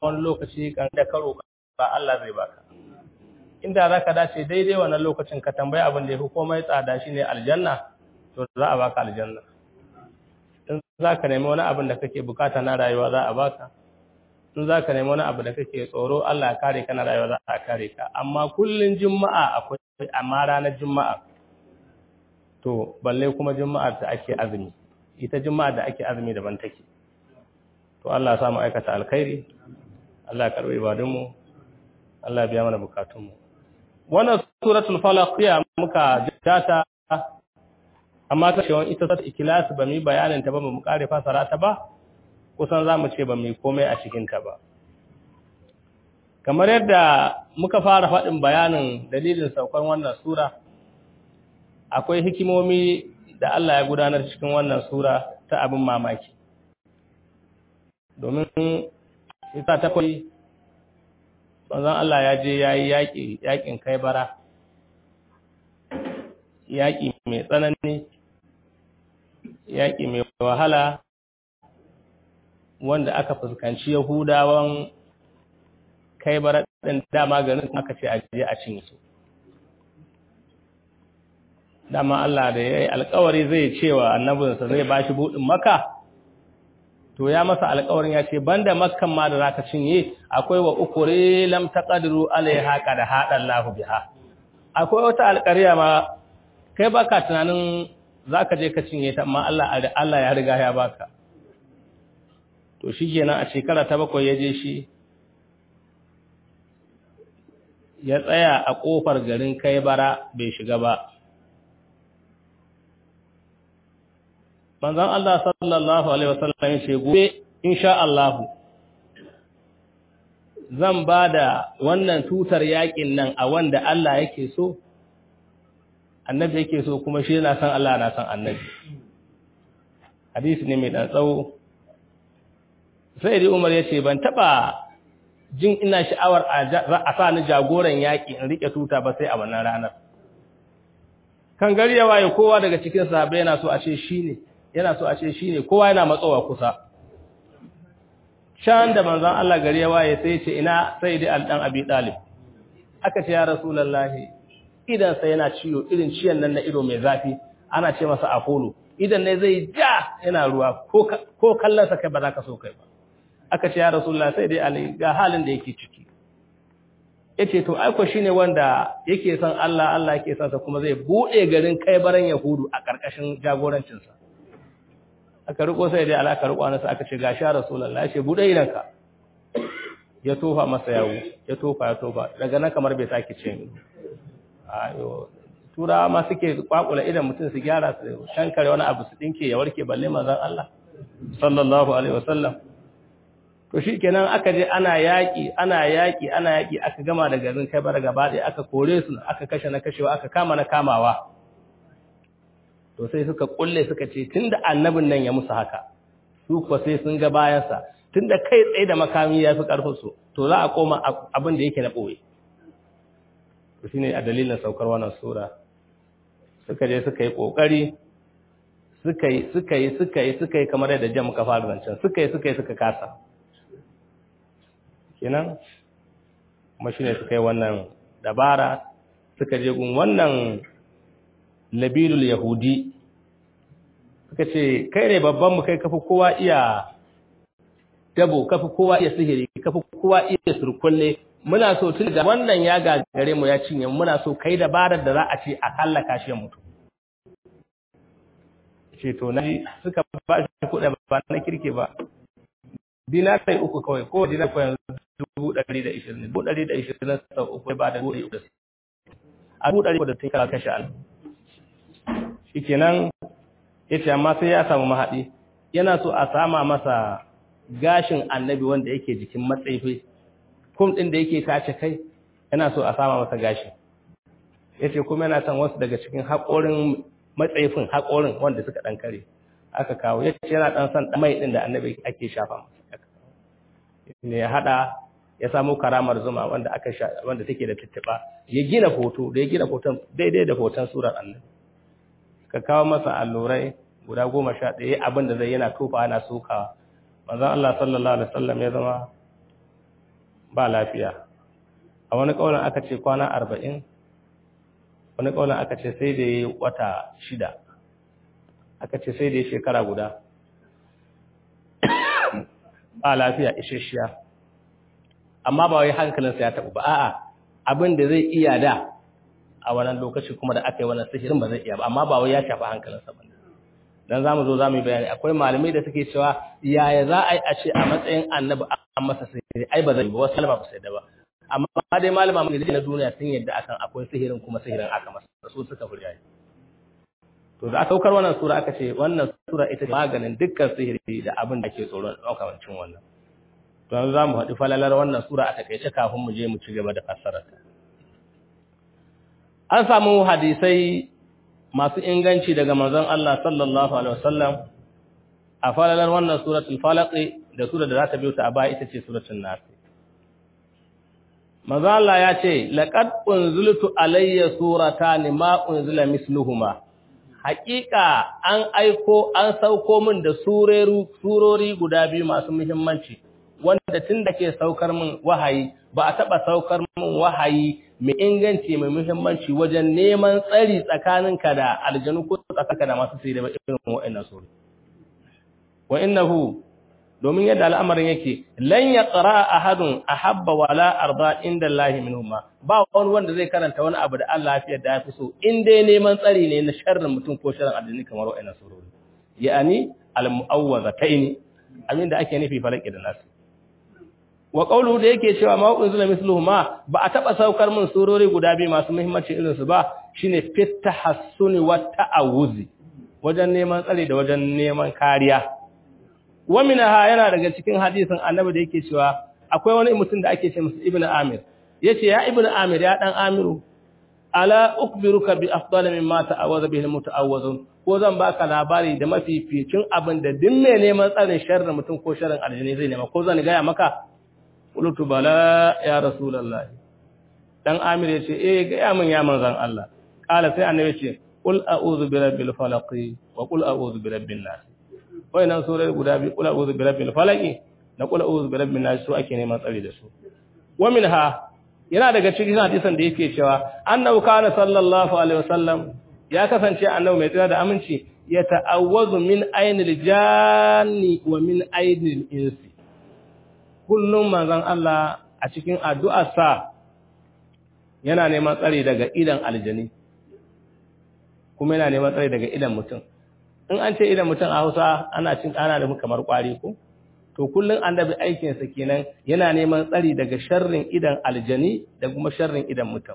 wani lokaci kan da karo ba Allah zai baka inda zaka dace daidai wannan lokacin ka tambayi abin da yafi komai tsada shine aljanna to za a baka aljanna in zaka nemi wani abin da kake bukata na rayuwa za a baka in zaka nemi wani abu da kake tsoro Allah ya kare ka na rayuwa za a kare ka amma kullun juma'a akwai amma ranar juma'a to balle kuma juma'ar da ake azumi ita juma'a da ake azumi daban take to Allah ya samu aikata alkhairi Allah ya karbi ibadunmu Allah ya biya mana bukatunmu wannan suratul falaq ya muka jata amma ta cewa ita suratul ikhlas ba mu bayanin ta ba mu kare fasara ta ba kusan zamu ce ba mu komai a cikin ta ba kamar yadda muka fara faɗin bayanin dalilin saukar wannan sura akwai hikimomi da Allah ya gudanar cikin wannan sura ta abin mamaki domin ita ta kwai manzon Allah ya je ya yi yaƙi yaƙin kai bara yaƙi mai tsanani yaƙi mai wahala wanda aka fuskanci yahudawan kai bara ɗin dama garin aka ce a je a cinye su dama Allah da ya yi alkawari zai cewa annabinsa zai ba shi buɗin maka to ya masa alkawarin ya ce banda makkan ma da za ka cinye akwai wa ukure lam taqdiru alaiha qad hada Allah biha akwai wata alƙarya ma kai baka tunanin zaka je ka cinye ta amma Allah Allah ya riga ya baka to shikenan a shekara ta bakwai ya je shi ya tsaya a kofar garin kai bara bai shiga ba manzon Allah sallallahu alaihi wasallam ya ce gobe insha Allah zan bada wannan tutar yakin nan a wanda Allah yake so annabi yake so kuma shi yana san Allah na san annabi hadisi ne mai dan tsawo sai dai Umar ya ce ban taba jin ina sha'awar a sa ni jagoran yaki in rike tuta ba sai a wannan ranar kan gari ya waye kowa daga cikin sahabbai yana so a ce shine yana so a ce shi ne kowa yana matsowa kusa shan da manzan Allah gari ya waye sai ce ina sai dai alɗan abi ɗalib aka ce ya rasulallahi idansa yana ciwo irin ciyan nan na ido mai zafi ana ce masa apollo idan ne zai ja yana ruwa ko kallonsa kai ba za ka so kai ba aka ce ya rasulallahi sai dai ali ga halin da yake ciki ya ce to aiko shi ne wanda yake son Allah Allah yake son sa kuma zai buɗe garin kai baran yahudu a ƙarƙashin jagorancinsa aka riko sai dai alaka riko nasa aka ce gashi rasulullahi ce bude idanka ya tofa masa yawo ya tofa ya tofa daga nan kamar bai sake ce ni ayo turawa ma suke kwakula idan mutum su gyara su shankare wani abu su dinke ya warke balle manzon Allah sallallahu alaihi wasallam to shikenan aka je ana yaki ana yaki ana yaki aka gama da garin kai bar gaba ɗaya aka kore su aka kashe na kashewa aka kama na kamawa to sai suka kulle suka ce tunda annabin nan ya musu haka su kuwa sai sun ga bayansa tunda kai tsaye da makami ya fi karfin su to za a koma abin da yake na boye to shine a dalilin saukar wannan sura suka je suka yi kokari suka yi suka yi suka yi suka yi kamar yadda jam muka fara zancen suka yi suka yi suka kasa kenan kuma shine suka yi wannan dabara suka je gun wannan labilul yahudi suka ce kai ne babban mu kai kafi kowa iya dabo kafi kowa iya sihiri kafi kowa iya surkulle muna so tun da wannan ya gagare mu ya cinye muna so kai dabarar da za a ce a hallaka shi mutu ce to na suka ba shi kuɗa ba na kirke ba dinar sai uku kawai ko dinar ko yanzu dubu ɗari da ishirin dubu ɗari da ishirin sau uku ba da dubu ɗari da a dubu ɗari da ta kara kashe al shi kenan ya ce amma sai ya samu mahaɗi yana so a sama masa gashin annabi wanda yake jikin matsaifi kum ɗin da yake tace kai yana so a sama masa gashi ya ce kuma yana son wasu daga cikin haƙorin matsaifin haƙorin wanda suka ɗan kare aka kawo ya ce yana ɗan son mai ɗin da annabi ake shafa masa ne ya haɗa ya samu karamar zuma wanda aka sha wanda take da tuttuba ya gina hoto da ya gina hoton daidai da hoton surar annabi ka kawo masa allurai guda goma sha ɗaya abin da zai yana tofa yana sokawa manzon Allah sallallahu alaihi wasallam ya zama ba lafiya a wani kaulin aka ce kwana arba'in wani kaulin aka ce sai da ya wata shida aka ce sai da ya shekara guda ba lafiya isasshiya amma ba wai hankalinsa ya taɓa ba a'a abin da zai iya da a wannan lokaci kuma da aka yi wannan sihirin ba zai iya ba amma ba wai ya shafi hankalinsa ba dan zamu zo zamu yi bayani akwai malamai da suke cewa yaya za a yi a ce a matsayin annabi an masa sihiri ai ba zai ba wasu salama ba sai da ba amma dai malama mai na duniya sun yadda akan akwai sihirin kuma sihirin aka masa su suka furya to da aka saukar wannan sura aka ce wannan sura ita ce maganin dukkan sihiri da abin da ke tsoron ɗaukamancin wannan to yanzu za mu haɗu falalar wannan sura a takaice kafin mu je mu ci gaba da fassarar an samu hadisai masu inganci daga manzon Allah sallallahu alaihi wasallam a falalar wannan suratul falaq da sura da za ta biyo ta a baya ita ce suratul nas manzon Allah ya ce laqad unziltu alayya suratan ma unzila misluhuma haƙiƙa an aiko an sauko min da surori guda biyu masu muhimmanci wanda tun da ke saukar min wahayi ba a taɓa saukar min wahayi mai inganci mai muhimmanci wajen neman tsari tsakaninka da aljanu ko tsakaninka da masu sirri ba irin wa'annan sura wa innahu domin yadda al'amarin yake lan yaqra ahadun ahabba wala arda inda Allah minhuma ba wani wanda zai karanta wani abu da Allah ya da yafi so in dai neman tsari ne na sharrin mutum ko sharrin aljini kamar wa'annan surori ya'ani al-mu'awwazataini abinda ake nufi falaki da nasu wa qawluhu da yake cewa ma unzila misluhuma ba a taba saukar min surori guda biyu masu muhimmanci irin su ba shine fit tahassuni wa ta'awuzi wajen neman tsari da wajen neman kariya wa minha yana daga cikin hadisin annabi da yake cewa akwai wani mutum da ake ce masa ibnu amir yace ya ibnu amir ya dan amiru ala ukbiruka bi afdal mimma ta'awwaza bihi almutaawwizun ko zan baka labari da mafificin abin da duk mai neman tsarin sharrin mutum ko sharrin aljini zai nema ko zan ga maka qultu bala ya rasulullah dan amir yace eh ga ya mun ya manzon Allah kala sai annabi yace qul a'udhu bi rabbil falaq wa qul a'udhu bi rabbin nas wayannan surai guda biyu qul a'udhu bi rabbil falaq da qul a'udhu bi rabbin nas su ake neman tsari da su wa minha yana daga cikin hadisan da yake cewa annabi kana sallallahu alaihi wasallam ya kasance annabi mai tsira da aminci ya ta'awwazu min ainil janni wa min ainil insi kullum manzon Allah a cikin addu'arsa yana neman tsari daga idan aljani kuma yana neman tsari daga idan mutum in an ce idan mutum a Hausa ana cin ana da kamar kwari ko to kullun annabi aikin sa kenan yana neman tsari daga sharrin idan aljani da kuma sharrin idan mutum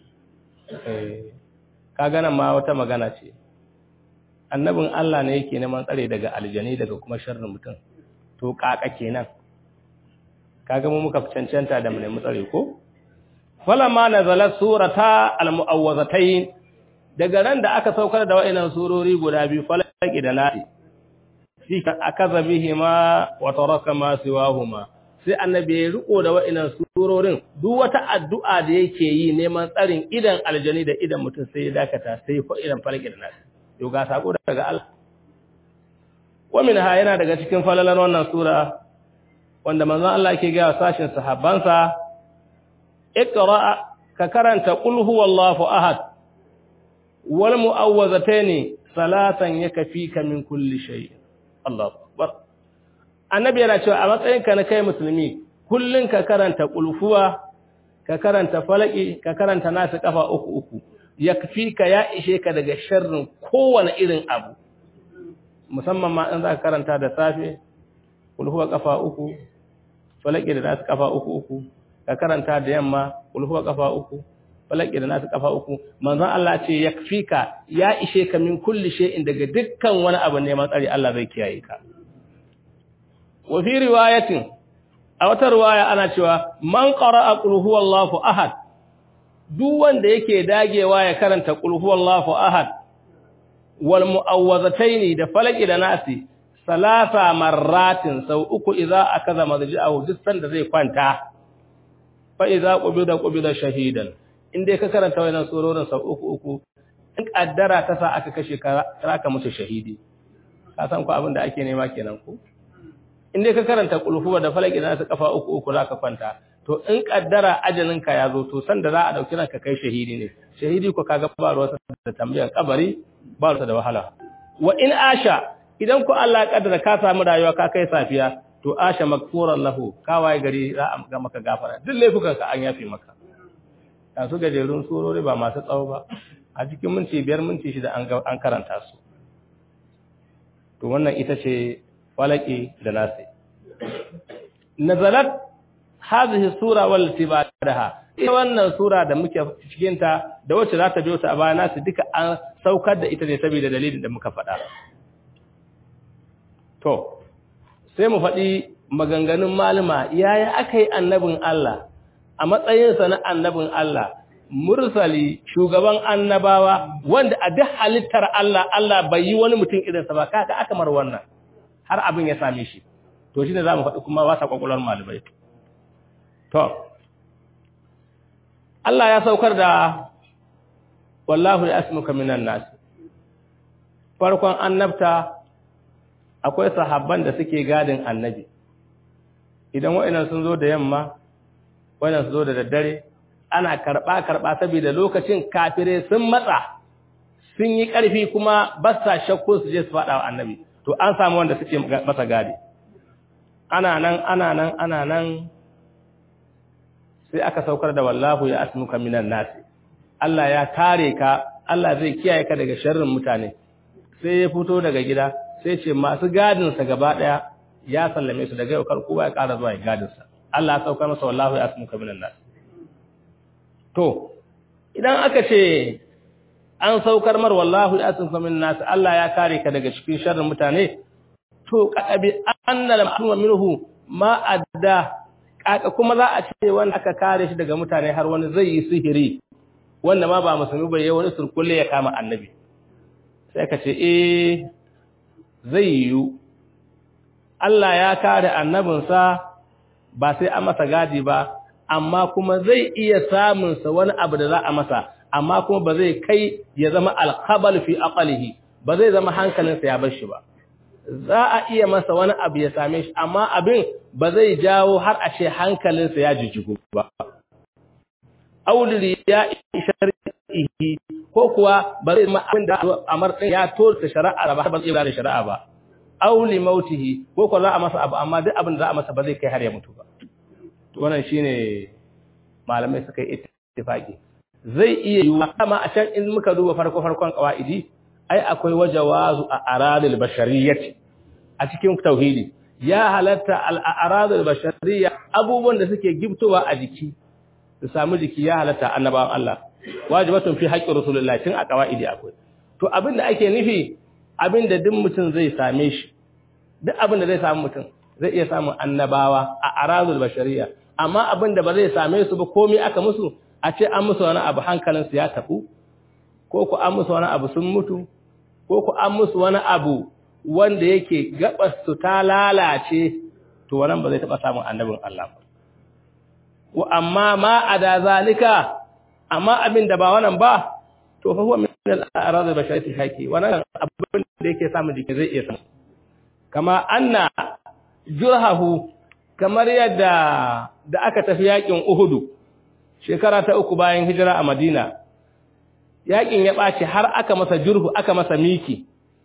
eh kaga nan ma wata magana ce annabin Allah ne yake neman tsare daga aljani daga kuma sharrin mutum to kaka kenan kaga mu muka cancanta da mu nemi tsare ko falamma nazala surata almuawwazatayn daga ran da aka saukar da wa'annan surori guda biyu falaki da nasi shi akaza bihima wa taraka ma siwahuma sai annabi ya riko da wa'annan surorin duk wata addu'a da yake yi neman tsarin idan aljani da idan mutum sai ya dakata sai ko idan falaki da nasi yau ga sako daga Allah wa minha yana daga cikin falalar wannan sura wanda manzon Allah yake ga sashin sahabbansa iqra ka karanta qul huwallahu ahad wal mu'awwazataini salatan yakfika min kulli shay Allahu akbar annabi yana cewa a matsayinka na kai musulmi kullun ka karanta qulhuwa ka karanta falaki ka karanta nasu kafa uku uku yakfika ya ishe ka daga sharrin kowane irin abu musamman ma in za ka karanta da safe qulhuwa kafa uku falaki da nasu kafa uku uku ka karanta da yamma qulhuwa kafa uku falaki da nasu kafa uku manzon Allah ce yakfika ya ishe ka min kulli shay'in daga dukkan wani abu ne matsari Allah zai kiyaye ka wa fi riwayatin a wata riwaya ana cewa man qara'a qul huwallahu ahad duk wanda yake dagewa ya karanta qul huwallahu ahad wal mu'awwazataini da falaki da nasi salasa marratin sau uku idza akaza madji'ahu duk sanda zai kwanta fa idza qubida qubida shahidan inda ka karanta wannan surorin sau uku uku in kaddara ta sa aka kashe ka ka mutu shahidi ka san ku abin da ake nema kenan ko inda ka karanta kulhuwa da falaki da su kafa uku uku zaka kwanta to to in kaddara ajalinka ya zo to san da za a dauki ranka kai shahidi ne shahidi ko kaga ba ruwa da tambayar kabari ba ruwa da wahala wa in asha idan ku Allah ya kaddara ka samu rayuwa ka kai safiya to asha makfuran lahu kawai gari za a ga maka gafara duk laifukan ka an yafe maka a su gajerun surori ba masu tsawo ba a cikin minti biyar minti shida an karanta su to wannan ita ce falaki da nasi nazalat hadhihi sura wallati ba'daha ita wannan sura da muke cikin ta da wacce za ta biyo ta a baya nasu duka an saukar da ita ne saboda dalilin da muka faɗa to sai mu faɗi maganganun malama yaya aka yi annabin Allah a matsayinsa na annabin Allah mursali shugaban annabawa wanda a duk halittar Allah Allah bai yi wani mutum irinsa ba kaga aka mar wannan har abin ya same shi to shine zamu faɗi kuma wasa kwakwalwar malamai to Allah ya saukar da wallahu yasmuka minan nas farkon annabta akwai sahabban da suke gadin annabi idan wa'annan sun zo da yamma wa'annan sun zo da daddare ana karba karba saboda lokacin kafire sun matsa sun yi ƙarfi kuma ba sa shakku su je su faɗa wa annabi to an samu wanda suke masa gadi ana nan ana nan ana nan sai aka saukar da wallahu ya asmuka minan nasi Allah ya kare ka Allah zai kiyaye ka daga sharrin mutane sai ya fito daga gida sai ce masu gadin sa gaba daya ya sallame su daga yau kar kowa ya ƙara zuwa gadin sa Allah ya saukar masa wallahu ya asmuka minan nasi to idan aka ce an saukar mar wallahu ya asmuka minan nasi Allah ya kare ka daga cikin sharrin mutane to kadabi annal ma'luma minhu ma adda kaka kuma za a ce wanda aka kare shi daga mutane har wani zai yi sihiri wanda ma ba musulmi ba yayi wani surkulle ya kama annabi sai ka ce eh zai yi Allah ya kare annabinsa ba sai a masa gadi ba amma kuma zai iya samun sa wani abu da za a masa amma kuma ba zai kai ya zama alkhabal fi aqlihi ba zai zama hankalinsa ya bar shi ba za a iya masa wani abu ya same shi amma abin ba zai jawo har a ce hankalinsa ya jijjigu ba auliri ya shar'ihi ko kuwa ba zai ma abin da amar din ya torta shari'a ba ba zai da shari'a ba auli mautihi ko kuwa za a masa abu amma duk abin da za a masa ba zai kai har ya mutu ba to wannan shine malamai suka yi ittifaqi zai iya yiwuwa amma a can in muka duba farko farkon qawaidi ai akwai wajawazu a aradil bashariyyati a cikin tauhidi ya halatta al aradil bashariyya abubuwan da suke giftowa a jiki su samu jiki ya halatta annabawan Allah wajibatun fi haqqi rasulullah tun a qawaidi akwai to abin da ake nufi abin da duk mutum zai same shi duk abin da zai samu mutum zai iya samun annabawa a aradil bashariyya amma abin da ba zai same su ba komai aka musu a ce an musu wani abu hankalinsu ya tafu ko ku an musu wani abu sun mutu ko ku an musu wani abu wanda yake su ta lalace to wannan ba zai taba samun annabin Allah ba wa amma ma ada zalika amma abin da ba wannan ba to fa huwa min al-a'rad al-basharati haki wannan abin da yake samun jiki zai iya samu kama anna jurhahu kamar yadda da aka tafi yakin Uhudu shekara ta uku bayan hijira a Madina yakin ya ɓaci har aka masa jurhu aka masa miki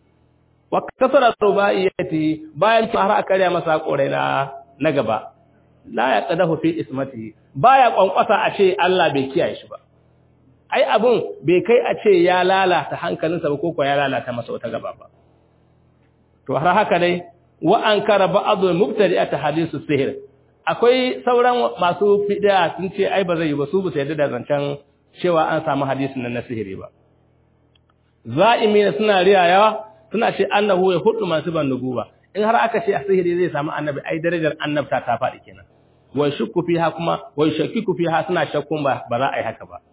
wa kasara rubaiyati bayan har aka karya masa korai na na gaba la yaqdahu fi ismatihi baya kwankwasa a ce Allah bai kiyaye shi ba ai abun bai kai a ce ya lalata hankalinsa ba ko ko ya lalata masa wata gaba ba to har haka dai wa ankara ba'dhu mubtadi'at hadithu sihr akwai sauran masu fid'a sun ce ai ba zai yi ba su ba su yarda da zancen cewa an samu hadisin nan na sihiri ba za'imina suna riyayawa suna ce annahu ya hudu masu ban nubuwa in har aka ce a sihiri zai samu annabi ai darajar annabta ta faɗi kenan wai shukku fiha kuma wai shakkiku fiha suna shakkun ba ba za a yi haka ba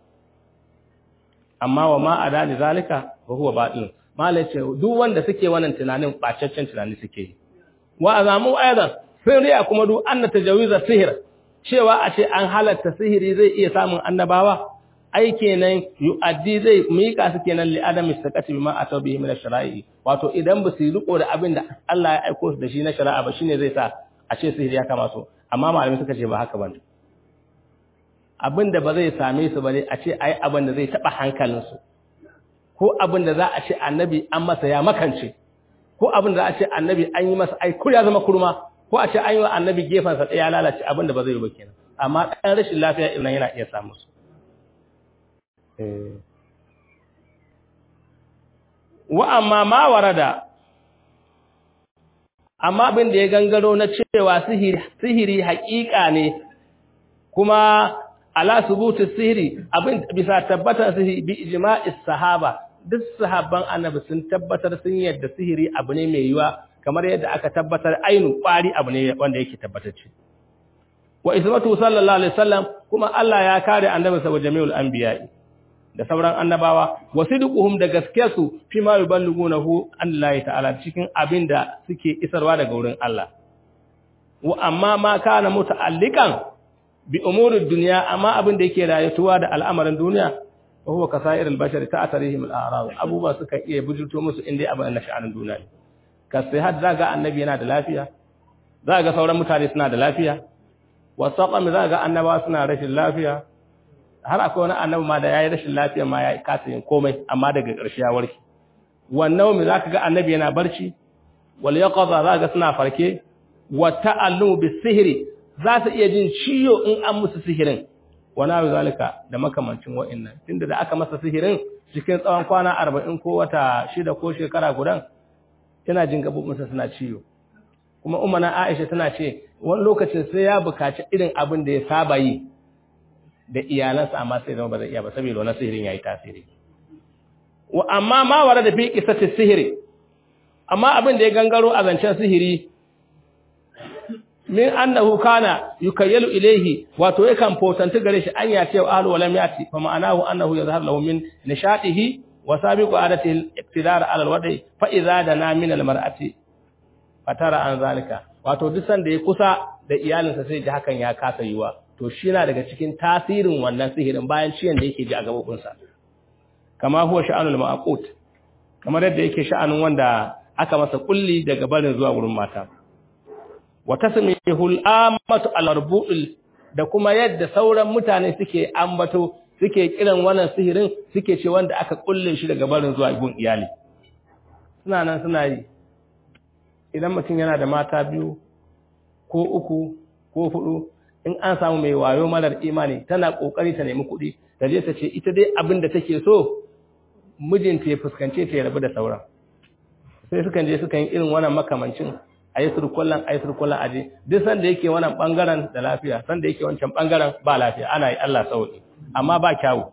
amma wa ma adani zalika wa huwa batil malai ce duk wanda suke wannan tunanin bacaccen tunani suke yi wa azamu aidan sun riya kuma duk anna tajawiza sihir cewa a ce an halatta sihiri zai iya samun annabawa ai kenan yu'addi zai mika su kenan li adam istaqati bima ataw bihi min ash-shara'i wato idan ba su riko da abin da Allah ya aiko su da shi na shari'a ba shine zai sa a ce sihiri ya kama su amma malamai suka ce ba haka bane abin da ba zai same su ba ne a ce ai abin da zai taɓa hankalinsu ko abin da za a ce annabi an masa ya makance ko abin da za a ce annabi an yi masa ai kur ya zama kurma ko a ce an yi wa annabi gefensa ɗaya ya lalace abin da ba zai yi ba kenan amma ɗan rashin lafiya irin yana iya samu su wa amma ma warada amma abin da ya gangaro na cewa sihiri haƙiƙa ne kuma ala subutu sihiri abin bisa tabbatar sihiri bi ijma'is sahaba duk sahabban annabi sun tabbatar sun yadda sihiri abu ne mai yiwa kamar yadda aka tabbatar ainu kwari abu ne wanda yake tabbatacce wa ismatu sallallahu alaihi wasallam kuma Allah ya kare annabi sa jami'ul anbiya'i da sauran annabawa wasiduquhum da gaskiyarsu fi ma yuballighunahu Allah ta'ala cikin abinda suke isarwa daga wurin Allah wa amma ma kana muta'alliqan bi umurid dunya amma abin da yake rayuwa da al'amarin duniya wa huwa kasairul bashar ta'tarihim al-a'rad abuba suka iya bujurto musu inda abin na sha'anin duniya ne kasai had zaga annabi yana da lafiya zaga sauran mutane suna da lafiya wasaqam zaga annabawa suna rashin lafiya har akwai wani annabi ma da yayi rashin lafiya ma yayi kasa yin komai amma daga ƙarshe ya warke wannan me zaka ga annabi yana barci wal yaqza zaka suna farke wa ta'allumu bis sihri za su iya jin ciyo in an musu sihirin wana zalika da makamancin wa'annan tunda da aka masa sihirin cikin tsawon kwana 40 ko wata shida ko shekara gudan ina jin gabobinsa suna ciyo kuma ummana Aisha tana ce wani lokacin sai ya bukaci irin abin da ya saba yi da iyalansa amma sai zama ba zai iya ba saboda wannan sihirin yayi tasiri wa amma ma wara da fi qissati sihiri amma abin da ya gangaro a zancen sihiri min annahu kana yukayyalu ilayhi wato yakan fotanti gare shi an yace wa ahlu walam yati fa ma'anahu annahu yazhar lahu min nishatihi wa sabiqu adatihi al-iqtidar ala al-wadi fa idza dana min al-mar'ati fatara an zalika wato duk sanda ya kusa da iyalinsa sai ji hakan ya kasa yiwa to shi yana daga cikin tasirin wannan sihirin bayan ciyan da yake ji a gabobinsa kama huwa sha'anul ma'qut kamar yadda yake sha'anin wanda aka masa kulli daga barin zuwa wurin mata wa tasmihul amatu al-arbu'il da kuma yadda sauran mutane suke ambato suke kiran wannan sihirin suke ce wanda aka kulle shi daga barin zuwa gun iyali suna nan suna yi idan mutum yana da mata biyu ko uku ko hudu in an samu mai wayo marar imani tana kokari ta nemi kuɗi da je ta ce ita dai abin da take so mijinta ya fuskance ta ya rabu da sauran sai sukan je sukan yi irin wannan makamancin a yi surkullan a yi surkullan aje duk sanda yake wannan bangaren da lafiya sanda yake wancan bangaren ba lafiya ana yi Allah sauki amma ba kyawu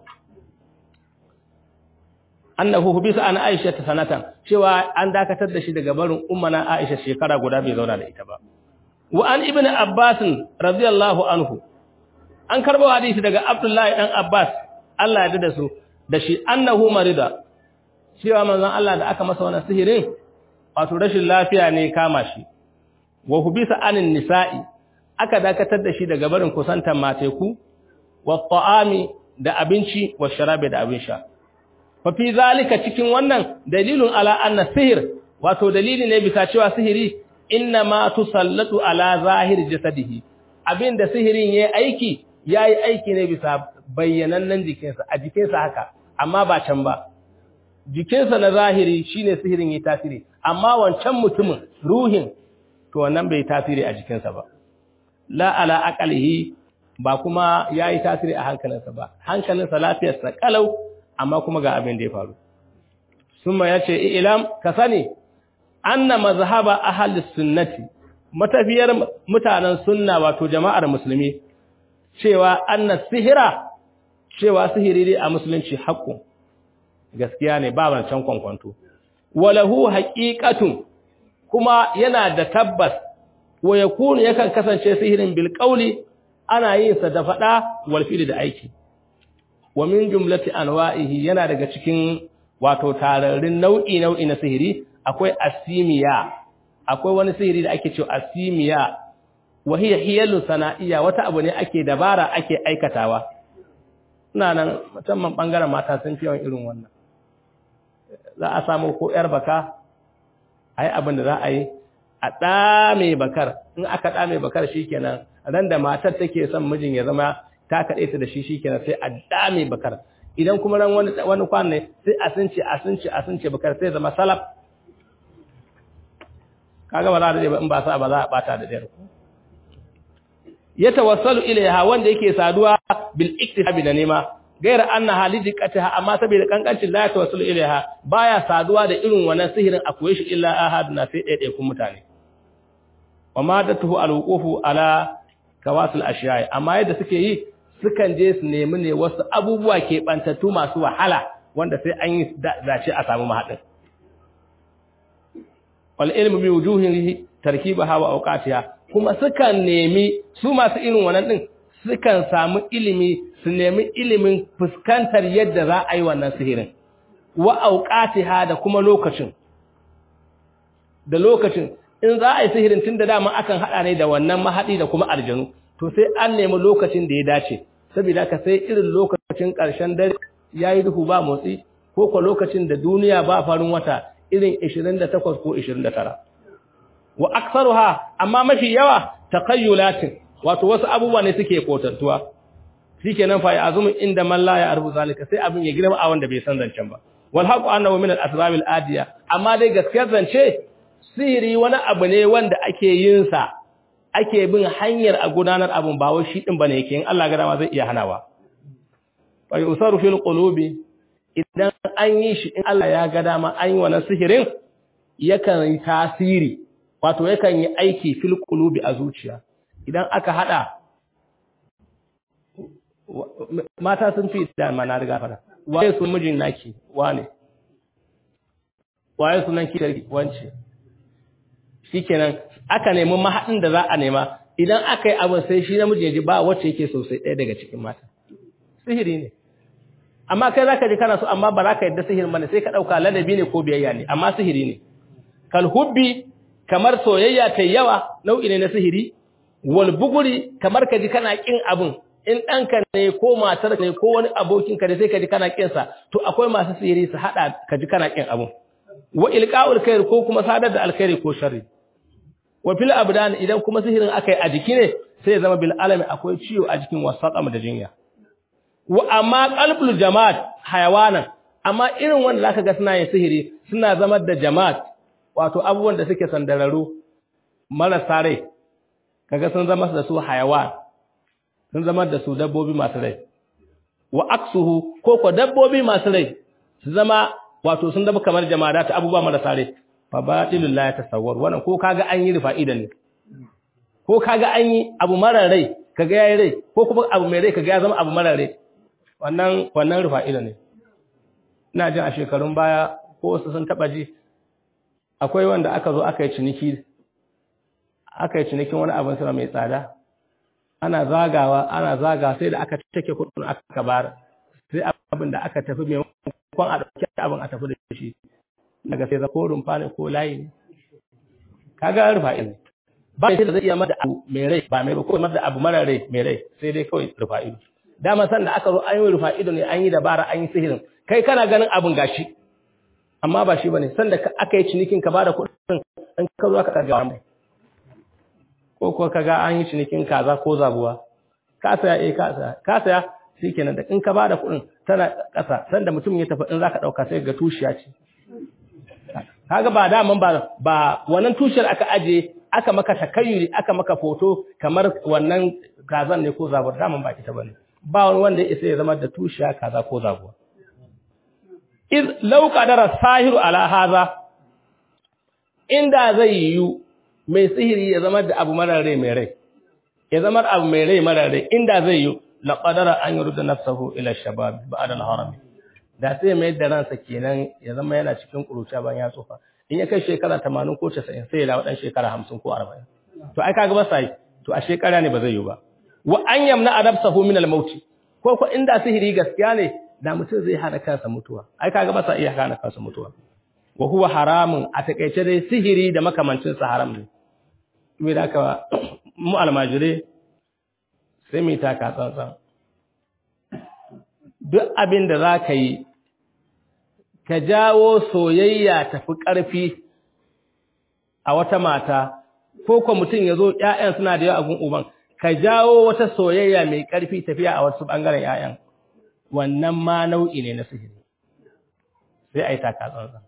annahu hubisa an Aisha ta sanatan cewa an dakatar da shi daga barin ummana Aisha shekara guda bai zauna da ita ba wa an ibn Abbas radiyallahu anhu an karbo hadisi daga Abdullahi dan Abbas Allah ya da su da shi annahu marida cewa manzon Allah da aka masa wannan sihirin wato rashin lafiya ne kama shi wa hubisa anin nisa'i aka dakatar da shi daga barin kusantan mateku wa ta'ami da abinci wa sharabi da abin sha fa fi zalika cikin wannan dalilun ala anna sihir wato dalili ne bisa cewa sihiri inna ma tusallatu ala zahir jasadihi abinda sihirin yayi aiki yayi aiki ne bisa bayyanannen jikinsa a jikinsa haka amma ba can ba jikinsa na zahiri shine sihirin yayi tasiri amma wancan mutumin ruhin to wannan bai tasiri a jikinsa ba la ala aqalihi ba kuma yayi tasiri a hankalinsa ba hankalinsa lafiyarsa kalau amma kuma ga abin da ya faru summa yace ilam ka sani anna mazhaba ahli sunnati matafiyar mutanen sunna wato jama'ar musulmi cewa anna sihira cewa sihiri dai a musulunci haƙƙo gaskiya ne ba wancan kwankwanto walahu haqiqatun kuma yana da tabbas wa yakunu yakan kasance sihirin bil qawli ana yin sa da fada wal fi'li da aiki wa min jumlati anwa'ihi yana daga cikin wato tararin nau'i nau'i na sihiri akwai asimiya akwai wani sihiri da ake cewa asimiya wa hiya hiyalu sana'iyya wata abu ne ake dabara ake aikatawa ina nan musamman bangaren mata sun fi yawan irin wannan za a samu ko yar baka ai abin da za a yi a ɗame bakar in aka ɗame bakar shikenan ran da matar take son mijin ya zama ta kaɗe ta da shi shikenan sai a dame bakar idan kuma ran wani wani kwan ne sai a sunce a sunce a sunce bakar sai zama salaf kaga ba za da in ba sa ba za a bata da dare ya tawassalu ilaiha wanda yake saduwa bil iktisabi da nema gaira anna halidiqataha amma saboda kankancin la tawassalu ilaiha baya saduwa da irin wannan sihirin akwai shi illa ahaduna sai ɗaya kun mutane wa madatuhu alwuqufu ala kawasul ashiyai amma yadda suke yi sukan je su nemi ne wasu abubuwa ke bantattu masu wahala wanda sai an yi dace a samu mahadin wal ilmu bi wujuhihi tarkibaha wa awqatiha kuma sukan nemi su masu irin wannan din sukan samu ilimi su nemi ilimin fuskantar yadda za a yi wannan sihirin wa awqatiha da kuma lokacin da lokacin in za a yi sihirin tun da dama akan haɗa ne da wannan mahaɗi da kuma aljanu to sai an nemi lokacin da ya dace saboda ka sai irin lokacin ƙarshen dare ya yi duhu ba motsi ko ko lokacin da duniya ba farin wata irin 28 ko 29 wa aksaruha amma mafi yawa taqayyulatin wato wasu abubuwa ne suke kotantuwa shikenan fa ya azumu inda man la ya arbu zalika sai abin ya girma a wanda bai san zancen ba wal haqu annahu min al asbab al adiya amma dai gaskiyar zance sihiri wani abu ne wanda ake yin sa ake bin hanyar a gudanar abun ba wai shi din bane yake in Allah ga dama zai iya hanawa wa yusaru fil qulubi idan an yi shi in Allah ya ga dama an yi wannan sihirin yakan yi tasiri wato yakan yi aiki fil qulubi a zuciya idan aka hada mata sun fi da mana riga fara waye sun mijin naki wane waye sunan ki wance shikenan aka nemi mahadin da za a nema idan aka yi abin sai shi namiji ya ji ba wacce yake sosai ɗaya daga cikin mata sihiri ne amma kai zaka ji kana so amma ba za ka yadda sihirin bane sai ka dauka ladabi ne ko biyayya ne amma sihiri ne kal hubbi kamar soyayya ta yawa nau'i ne na sihiri wal buguri kamar ka ji kana kin abin in ɗanka ne ko matar ne ko wani abokinka da sai ka ji kana kin sa to akwai masu sihiri su hada ka ji kana kin abin wa ilqa'ul khair ko kuma sadar da alkhairi ko sharri wa fil abdan idan kuma sihirin akai a jiki ne sai ya zama bil alami akwai ciwo a jikin wasaqam da jinya wa amma qalbul jamaat hayawanan amma irin wanda zaka ga suna yin sihiri suna zama da jamaat wato abubuwan da suke sandararu marasa rai kaga sun zama da su hayawan sun zama da su dabbobi masu rai wa aksuhu ko ko dabbobi masu rai su zama wato sun zama kamar jama'a ta abubuwa marasa rai fa batilul la yatasawwar wannan ko kaga an yi rufa'ida ne ko kaga an yi abu mara rai kaga yayi rai ko kuma abu mai rai kaga ya zama abu mara rai wannan wannan rufa'ida ne ina jin a shekarun baya ko wasu sun taba ji akwai wanda aka zo aka yi ciniki aka yi cinikin wani abin sura mai tsada ana zagawa ana zaga sai da aka take kudin aka bar sai abin da aka tafi mai kon a dauki abin a tafi da shi daga sai ko rumfa ne ko layi ne kaga rufa'i ne ba shi da zai iya mada abu mai rai ba mai ko mada abu mara rai mai rai sai dai kawai rufa'i dama san da aka zo an yi rufa'i ne an yi dabara an yi sihirin kai kana ganin abin gashi amma ba shi bane san da aka yi cinikin ka bada kuɗin an ka zo aka ɗaga mai ko ko kaga an yi cinikin kaza ko zabuwa ka saya eh ka saya ka saya shikenan da in ka bada kuɗin tana ƙasa san da mutum ya tafi in zaka ɗauka sai ga tushiya ce kaga ba daman ba ba wannan tushiyar aka aje aka maka takayyuri aka maka foto kamar wannan kazan ne ko zabuwa daman ba ita bane ba wani wanda ya isa ya zama da tushiya kaza ko zabuwa iz law qadara sahiru ala hadha inda zai yiwu mai sihiri ya zama da abu marar rai mai rai ya zama abu mai rai marar rai inda zai yiwu la qadara an yurda nafsahu ila shabab ba'da al-haram da sai mai da ransa kenan ya zama yana cikin kuruciya ban ya tsufa in ya kai shekara 80 ko 90 sai ya dawo dan shekara 50 ko 40 to ai kaga ba sai to a shekara ne ba zai yiwu ba wa an yamna adabsahu min al-maut ko ko inda sihiri gaskiya ne da mutum zai hana kansa mutuwa ai kaga ba sa iya hana kansa mutuwa wa huwa haramun a takeice dai sihiri da makamancin sa haram ne me da ka mu almajire sai mu taka tsantsan duk abin da za ka yi ka jawo soyayya tafi ƙarfi a wata mata ko ko mutum ya zo ƴaƴan suna da yawa a gun uban ka jawo wata soyayya mai ƙarfi tafiya a wasu ɓangaren ‘ya'yan, wannan ma nau'i ne na sihiri, sai a yi taka tsantsan.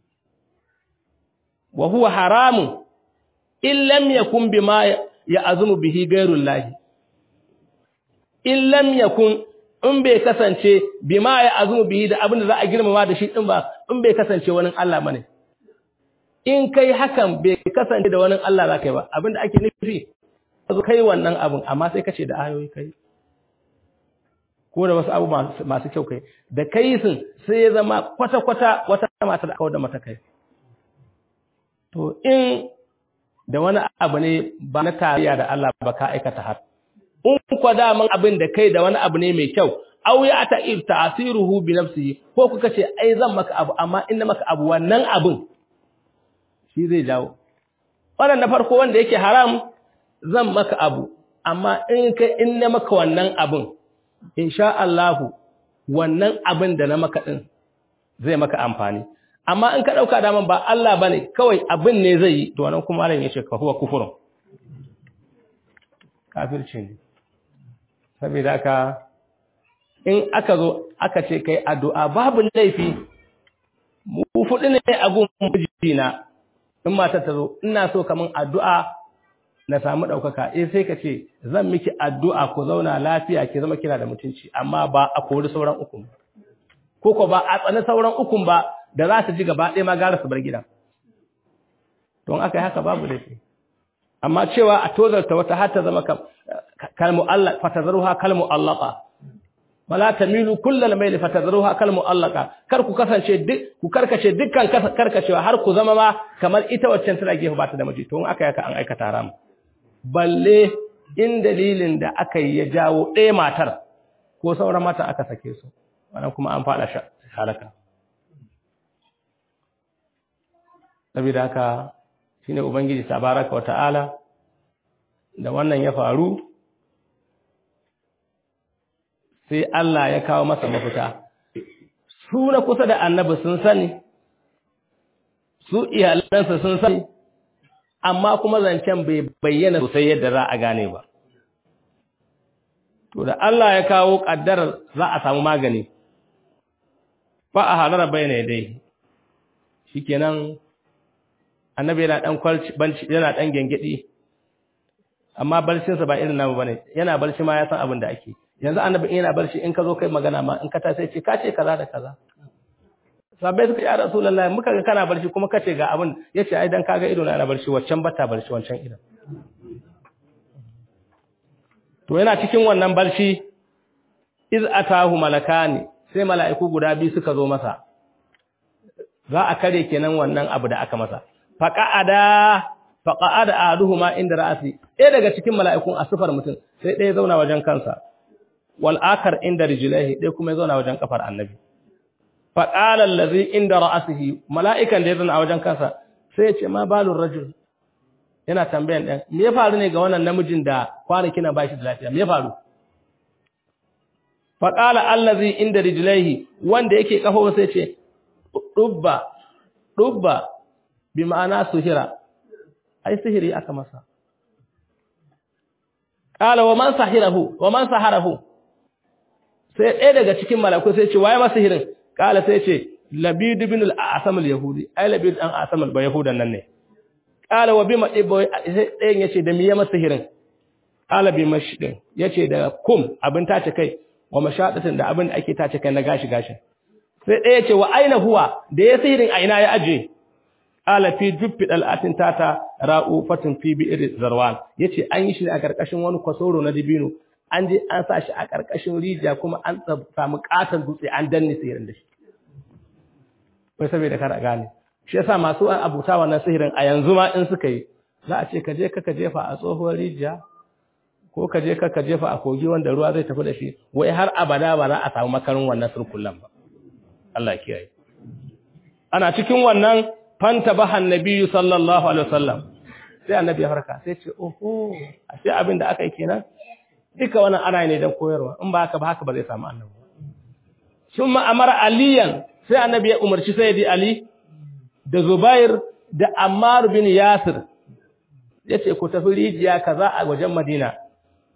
Wa huwa haramun, in lam yakun bima ya azumu bihi gairun lahi, in lam yakun in bai kasance bima ya azumu bihi da abin da za a girmama da shi ɗin ba, in bai kasance wani Allah bane. In kai hakan bai kasance da wani Allah za ka yi ba, abin da ake nufi zo kai wannan abin amma sai kace da ayoyi kai ko da wasu abu masu kyau kai da kai sun sai ya zama kwata-kwata wata mata da kawar da mata kai to in da wani abu ne ba na tarayya da Allah ba ka aikata har in kwa daman abin da kai da wani abu ne mai kyau aw ya ta if ta'siruhu bi nafsihi ko kuka ce ai zan maka abu amma in na maka abu wannan abin shi zai jawo wannan na farko wanda yake haram zan maka abu amma in ka in na maka wannan abin insha Allah wannan abin da na maka din zai maka amfani amma in ka dauka daman ba Allah bane kawai abin ne zai yi to wannan kuma ran yace ka huwa kufurun kafirci ne saboda haka in aka zo aka ce kai addu'a babu laifi mu fudu ne a gun mijina in mata ta zo ina so kaman addu'a na samu ɗaukaka eh sai ka ce zan miki addu'a ku zauna lafiya ki zama kina da mutunci amma ba a kori sauran ukun ko ko ba a tsani sauran ukun ba da za su ji gaba ɗaya ma gara su bar gidan don aka yi haka babu laifi amma cewa a tozarta wata har ta zama kalmu Allah fatazruha kalmu allaqa wala tamilu kullal mayl fatazruha kalmu allaqa kar ku kasance duk ku karkace dukkan karkacewa har ku zama ma kamar ita waccan tana gefe ba ta da miji to in aka yi haka an aikata haram balle in dalilin da aka yi ya jawo ɗaya matar ko sauran mata aka sake su wannan kuma an faɗa halaka saboda haka shine ubangiji tabaraka wa ta'ala da wannan ya faru sai Allah ya kawo masa mafita su na kusa da annabi sun sani su iyalansa sun sani amma kuma zancen bai bayyana sosai yadda za a gane ba. To da Allah ya kawo ƙaddarar za a samu magani, ba a halara bayyana dai, shi kenan annabi yana ɗan kwalci, yana ɗan gengeɗi, amma barcinsa ba irin namu ba ne, yana barci ma ya san abin da ake. Yanzu annabi yana barci in ka zo kai magana ma in ka ta sai ce, ka ce kaza da kaza. sabai suka ya rasulullahi muka ga kana barci kuma kace ga abin yace ai dan kaga ido na na barci waccan bata barci wancan ido to yana cikin wannan barci iz atahu malakani sai mala'iku guda biyu suka zo masa za a kare kenan wannan abu da aka masa faqa'ada faqa'ada aduhuma inda ra'asi ɗaya daga cikin mala'ikun asufar mutum sai ɗaya zauna wajen kansa wal akar inda rijlaihi ɗaya kuma ya zauna wajen kafar annabi faƙalar lazi inda ra'asihi mala'ikan da ya zana a wajen kansa sai ya ce ma balun rajul yana tambayan ɗan me ya faru ne ga wannan namijin da kwanaki na bashi da lafiya me ya faru faƙalar allazi inda rijilaihi wanda yake ƙaho sai ce ɗubba ɗubba bi ma'ana suhira ai sihiri aka masa ƙala wa man sahirahu wa man saharahu sai ɗaya daga cikin malaku sai ce waye masa sihirin kala sai ce labid ibn al-asam al-yahudi ai labid an asam al yahudan nan ne kala wa bima ibo sai ɗayan yace da miya masa hirin kala bi mashdin yace da kum abin tace kai wa mashadatin da abin da ake tace kai na gashi gashin sai ɗaya yace wa aina huwa da ya sihirin a ina ya aje kala fi juffi dal'atin tata ra'u fatin fi bi'r zarwan yace an yi shi a karkashin wani kwasoro na dibino an je an sa shi a ƙarƙashin rijiya kuma an samu ƙaton dutse an danne sihirin da shi wai saboda kar a gane shi yasa masu an abuta wannan sihirin a yanzu ma in suka yi za a ce ka je ka jefa a tsohuwar rijiya ko ka je ka jefa a kogi wanda ruwa zai tafi da shi wai har abada ba za a samu makarin wannan surkullan ba Allah kiyaye ana cikin wannan fanta bahan nabiyyu sallallahu alaihi wasallam sai annabi ya farka sai ce oho ashe abin da aka yi kenan duka wannan ana ne don koyarwa in ba haka ba haka ba zai samu annabi sun ma'amara aliyan sai annabi ya umarci sayyidi ali da zubair da ammar bin yasir ya ce ku tafi rijiya kaza a wajen madina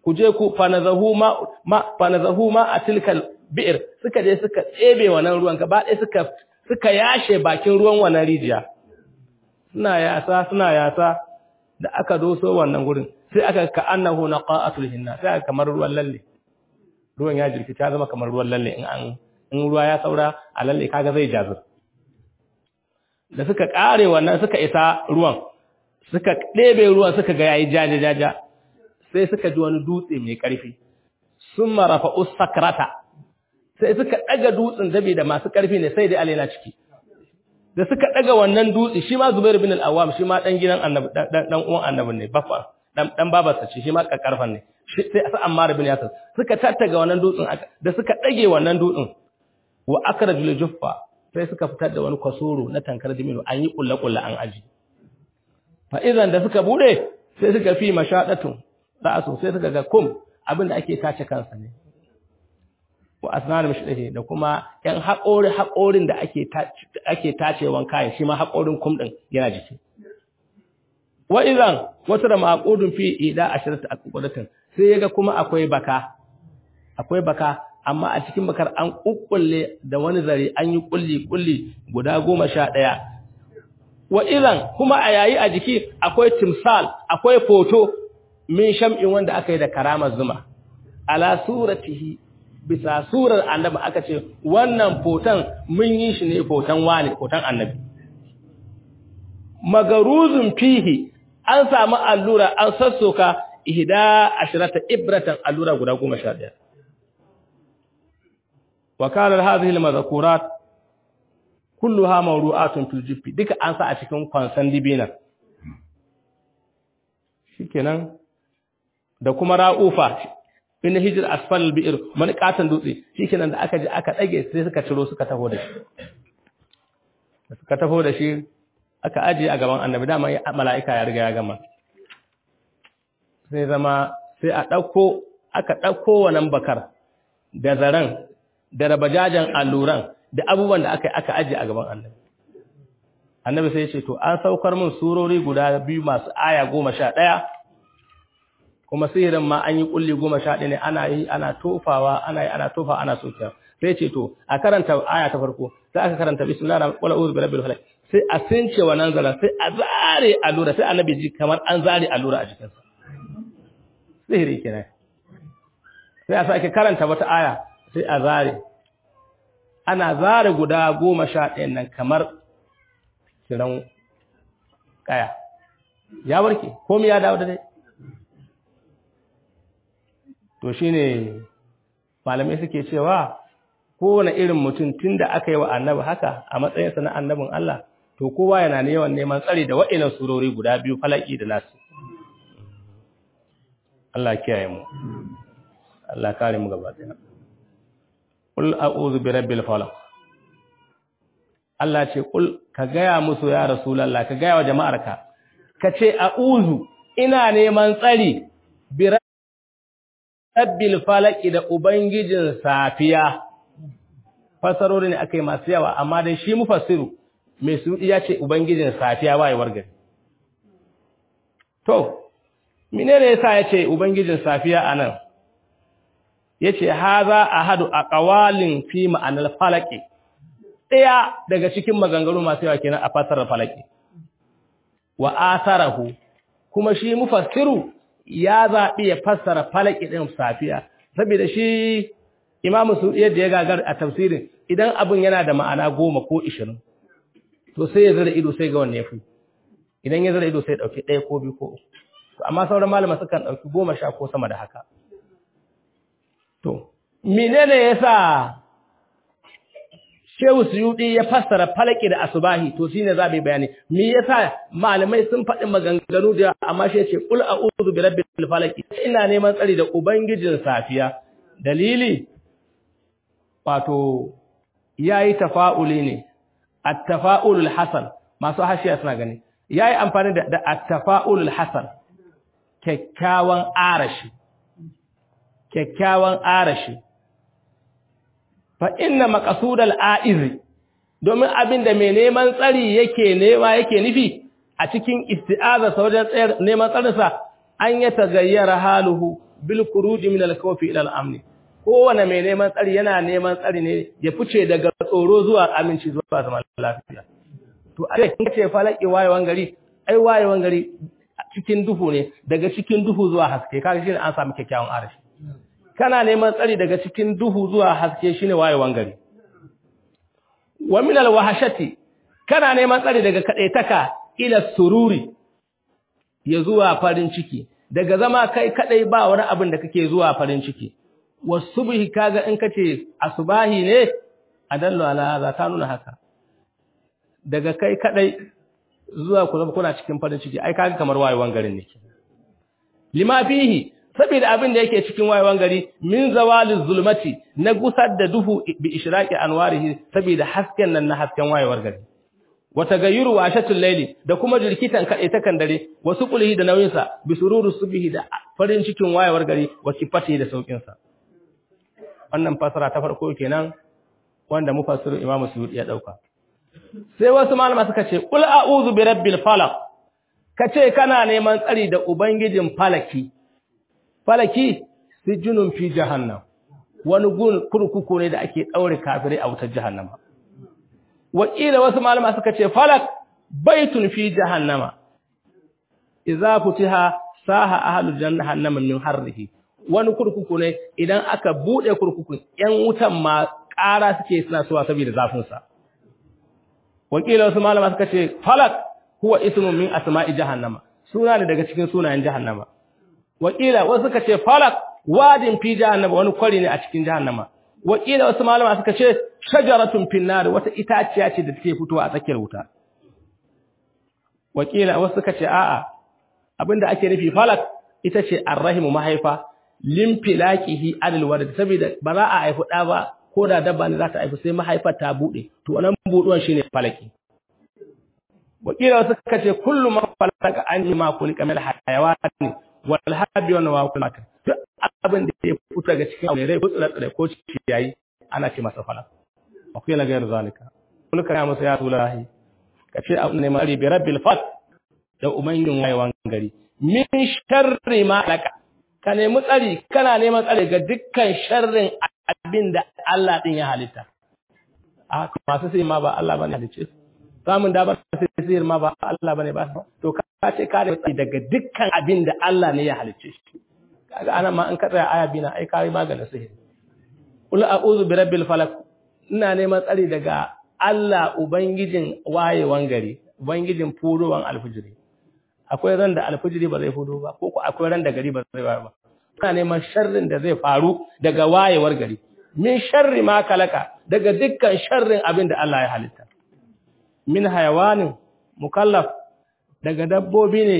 ku je ku fanazahu ma ma fanazahu ma atilkal bi'r suka je suka tsebe wannan ruwan gaba ɗaya suka suka yashe bakin ruwan wannan rijiya suna yasa suna yasa da aka doso wannan gurin sai aka ka annahu naqatul hinna sai aka kamar ruwan lalle ruwan ya jirki ta zama kamar ruwan lalle in an in ruwa ya saura a lalle kaga zai jazir da suka kare wannan suka isa ruwan suka ɗebe ruwan suka ga yayi jaja jaja sai suka ji wani dutse mai ƙarfi sun marafa usakrata sai suka ɗaga dutsen dabi da masu ƙarfi ne sai dai alaina ciki da suka ɗaga wannan dutse shi ma Zubair bin al-Awwam shi ma dan gidan annabi dan uwan annabi ne baffa dan dan babarsa ce shi ma kakkarfan ne sai sa Ammar bin Yasir suka tattaga wannan dutsen da suka ɗage wannan dutsen wa akrajul juffa sai suka fitar da wani kwasoro na tankar dimino an yi kulle-kulle an aji fa idan da suka bude sai suka fi mashadatun ra'asu sai suka ga kum abinda ake tace kansa ne wa asnanu mashdahi da kuma yan haƙori haƙorin da ake ake tacewan kayan shi ma haƙorin kum din yana jiki wa idan wata da maqudun fi ida asharatu aqudatin sai yaga kuma akwai baka akwai baka amma a cikin bakar an kukkulle da wani zare an yi kulli kulli guda goma sha ɗaya wa idan kuma a yayi a jiki akwai timsal akwai foto min sham'in wanda aka yi da karamar zuma ala suratihi bisa surar annabi aka ce wannan foton mun yi shi ne foton wani foton annabi magaruzun fihi an samu allura an sassoka ihda ashrata ibratan allura guda goma sha ɗaya وكان هذه المذكورات كلها موضوعات في الجب duka an sa a cikin kwansan dibina shikenan da kuma ra'ufa in hijr asfal bi'r man katan dutse shikenan da aka ji aka dage sai suka ciro suka taho da shi suka taho da shi aka aje a gaban annabi dama mala'ika ya riga ya gama sai zama sai a dauko aka dauko wannan bakar da zaran da rabajajen alluran da abubuwan da aka aka aje a gaban annabi annabi sai ya ce to an saukar min surori guda biyu masu aya goma sha ɗaya kuma sihirin ma an yi kulli goma sha ɗaya ne ana yi ana tofawa ana yi ana tofa ana sokiya sai ce to a karanta aya ta farko sai aka karanta bismillahir rahmanir rahim qul bi rabbil falaq sai a since wannan zaran sai a zare allura sai annabi ji kamar an zare allura a jikinsa sihiri kenan sai a sake karanta wata aya sai a zare ana zare guda goma sha ɗayan nan kamar kiran kaya ya warke komai ya dawo da dai to shine malamai suke cewa kowane irin mutum tun da aka yi wa annabi haka a matsayinsa na annabin Allah to kowa yana yawan neman tsari da wa'inan surori guda biyu falaki da nasu Allah kiyaye mu Allah kare mu gaba ɗaya Qul a'udhu bi rabbil falaq Allah ce kul ka gaya musu ya Rasulullah ka gaya wa jama'arka ka ce a'udhu ina neman tsari bi rabbil falaq da ubangijin safiya fasarori ne akai masu yawa amma dai shi mufassiru mai su ya ce ubangijin safiya wayewar gari to menene yasa yace ubangijin safiya anan yace haza ahadu aqwalin fi ma'anal falaqi daya daga cikin maganganu masu yawa kenan a fasarar falaqi wa asarahu kuma shi mufassiru ya zabi ya fassara falaqi din safiya saboda shi imamu su yadda ya gagar a tafsirin idan abin yana da ma'ana goma ko ishirin to sai ya zara ido sai ga wanne yafi idan ya zara ido sai ya dauki ɗaya ko biyu ko uku amma sauran malama sukan dauki goma sha ko sama da haka To, menene yasa Shehu Suyudi ya fassara falaki da asubahi to shine za mu bayani. Me yasa malamai sun faɗi maganganu da amma shi yace qul a'udhu bi rabbil falaq. Ina neman tsari da ubangijin safiya. Dalili wato yayi tafa'uli ne. At-tafa'ulul hasan masu hashiya suna gani. Yayi amfani da, da at-tafa'ulul hasan. Kyakkyawan arashi. kyakkyawan arashi fa inna maqsudal aizi domin abinda mai neman tsari yake nema yake nufi a cikin isti'aza sa wajen tsayar neman tsarinsa an ya tagayyara haluhu bil khuruj min al khawfi ila al amn kowane mai neman tsari yana neman tsari ne ya fice daga tsoro zuwa aminci zuwa zaman lafiya to a cikin ce falaki wayewan gari ai wayewan gari cikin duhu ne daga cikin duhu zuwa haske kaga shine an samu kyakkyawan arashi kana neman tsari daga cikin duhu zuwa haske shine wayewan gari wa min al wahashati kana neman tsari daga kadaitaka ila sururi ya zuwa farin ciki daga zama kai kadai ba wani abin da kake zuwa farin ciki wasubhi kaga in kace asbahi ne adallu ala hadha ta nuna haka daga kai kadai zuwa ku zama kuna cikin farin ciki ai kaga kamar wayewan garin ne lima fihi saboda abin da yake cikin wayewan gari min zawaliz zulmati na gusar da duhu bi ishraqi anwarihi saboda hasken nan na hasken wayewar gari wa tagayyuru wa ashatul layli da kuma jirkitan kade ta kan dare wasu kulhi da nauyin sa bi sururu subhi da farin cikin wayewar gari wa kifati da saukin sa wannan fasara ta farko kenan wanda mufassirin Imam Suyuti ya dauka sai wasu malama suka ce qul a'udhu bi rabbil falaq kace kana neman tsari da ubangijin falaki falaki sijunun fi jahannam wani gun kurkuku ne da ake daure kafirai a wutar jahannama wakila wasu malama suka ce falak baitun fi jahannama idza futiha saha ahlul jahannama min harrihi wani kurkuku ne idan aka bude kurkukun yan wutan ma ƙara suke suna suwa saboda zafin sa wakila wasu malama suka ce falak huwa ismun min asma'i jahannama suna ne daga cikin sunayen jahannama wakila wasu suka ce falak wadin fi jahannama wani kwari ne a cikin jahannama wakila wasu malama suka ce shajaratun finnar wata itaciya ce da take fitowa a tsakiyar wuta wakila wasu suka ce a'a abinda ake nufi falak ita ce arrahimu mahaifa limfilaqihi adal walad saboda ba za a haifu da ba ko da dabba ne za ta haifu sai mahaifar ta bude to wannan buduwan shine falaki wakila wasu suka ce kullu ma falaka an ma kulika mil hayawani wal habi wa nawakul mata duk abin da ya fito daga cikin aure rai ko tsire ko ciyayi ana ce masa falak akwai la gairu zalika kullu kana masa ya rasulullahi kace abu ne mari bi rabbil fat da umayyin wayewan gari min sharri ma laka ka nemi tsari kana neman tsari ga dukkan sharrin abin da Allah din ya halitta a masu sai ma ba Allah bane halicce samun da ba sai sihir ma ba Allah bane ba to ka ce ka da tsari daga dukkan abin da Allah ne ya halicce shi kaga ana ma in ka tsaya aya bina ai kai maganin sihir qul a'udhu bi rabbil falaq ina neman tsari daga Allah ubangijin wayewan gari ubangijin furowan alfijiri akwai ran da alfijiri ba zai fudo ba ko ko akwai ran da gari ba zai waye ba ina neman sharrin da zai faru daga wayewar gari min sharri ma kalaka daga dukkan sharrin abin da Allah ya halitta min hayawanin mukallaf daga dabbobi ne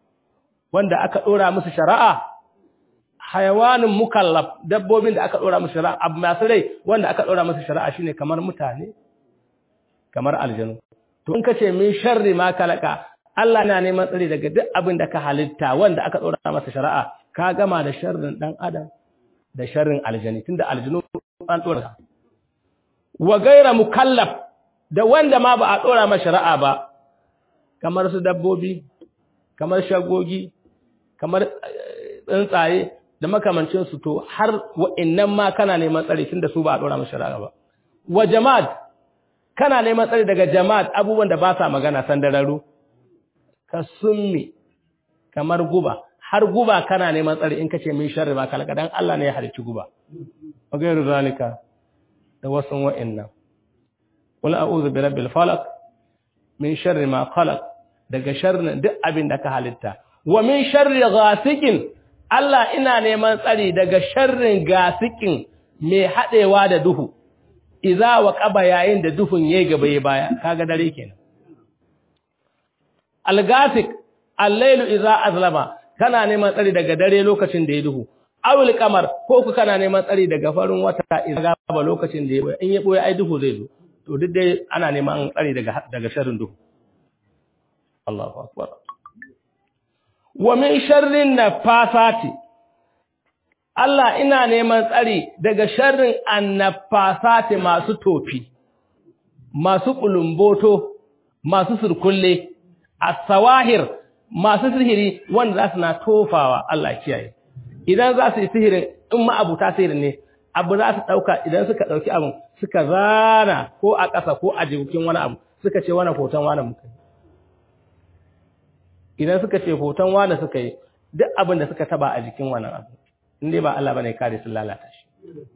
wanda aka dora musu shari'a hayawanin mukallaf dabbobin da aka dora musu shari'a abu masu rai wanda aka dora musu shari'a shine kamar mutane kamar aljanu to in kace min sharri ma kalaka Allah na neman tsari daga duk abin da ka halitta wanda aka dora masa shari'a ka gama da sharrin dan adam da sharrin aljani tunda aljinu an dora wa gaira mukallaf da wanda ma ba a dora masa shari'a ba kamar su dabbobi kamar shagogi kamar tsuntsaye da makamancin su to har wa'annan ma kana neman tsari tunda su ba a dora masa shari'a ba wa jama'at kana neman tsari daga jama'at abubuwan da ba sa magana sandararu ka summi kamar guba har guba kana neman tsari in kace min sharri ba kalaka dan Allah ne ya halicci guba wa gairu zalika da wasun wa'annan qul a'udhu bi rabbil falaq min sharri ma khalaq daga sharrin duk abin da ka halitta wa min sharri ghasikin Allah ina neman tsari daga sharrin gasikin mai hadewa da duhu idza wa qaba yayin da duhun yayi gaba yayi baya kaga dare kenan al-gasik al-lailu idza azlama kana neman tsari daga dare lokacin da ya duhu awul kamar ko ku kana neman tsari daga farin wata idza gaba lokacin da ya boye in ya boye ai duhu zai zo to duk dai ana neman tsari daga daga sharrin duhu Allahu akbar wa min sharrin nafasati Allah ina neman tsari daga sharrin annafasati masu tofi masu kulumboto masu surkulle as-sawahir masu sihiri wanda za su na tofawa Allah kiyaye idan za su yi sihirin in ma'abuta sihirin ne abu za su ɗauka idan suka ɗauki abin suka zana ko a ƙasa ko a jikin wani abu suka ce wani hoton wani muka yi idan suka ce hoton wani suka yi duk abin da suka taba a jikin wannan abu in dai ba Allah bane kare sun lalata shi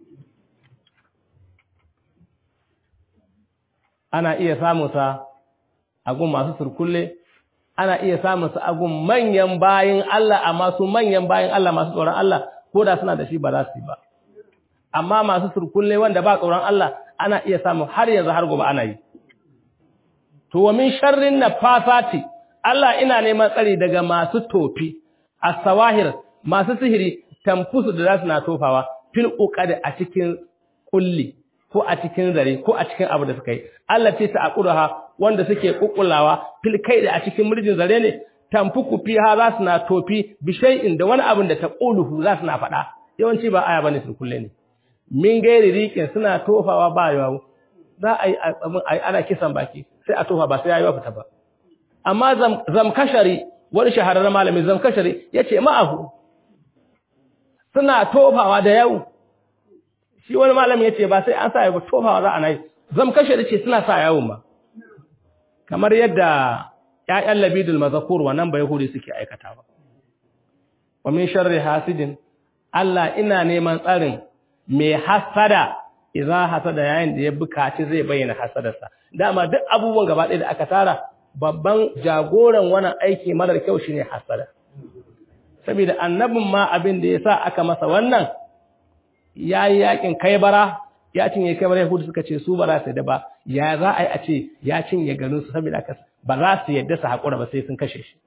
ana iya samun sa a gun masu surkulle ana iya samun sa a gun manyan bayin Allah amma su manyan bayin Allah masu tsoron Allah ko da suna da shi ba za su yi ba amma masu surkulle wanda ba tsoron Allah ana iya samun har yanzu har gobe ana yi to wa min sharrin nafasati Allah ina neman tsari daga masu tofi as-sawahir masu sihiri tamfusu da zasu na tofawa fil uqad a cikin kulli ko a cikin zare ko a cikin abu da suka yi Allah ce ta aquraha wanda suke kukkulawa fil kai da a cikin murjin zare ne tamfuku fiha zasu na tofi bi shay'in da wani abin da ta quluhu zasu na faɗa yawanci ba aya bane sun kulle ne min gairi rikin suna tofawa ba yawo za a yi ana kisan baki sai a tofa ba sai yayi fita ba amma zamkashari wani shahararren malami zamkashari yace ma'ahu suna tofawa da yau shi wani malami yace ba sai an sa yawo tofawa za a nayi zamkashari ce suna sa yawon ba kamar yadda ƴaƴan labidul mazakur wannan bai huri suke aikatawa wa min sharri hasidin Allah ina neman tsarin mai hasada idza hasada yayin da ya bukaci zai bayyana hasadarsa dama duk abubuwan gaba ɗaya da aka tara babban jagoran wannan aiki marar kyau shine hasada saboda annabin ma abin da yasa aka masa wannan yayi yakin kaibara ya cinye kaibara yahudu suka ce su ba za su da ba ya za a yi a ce ya cinye garin su saboda aka ba za su yadda su hakura ba sai sun kashe shi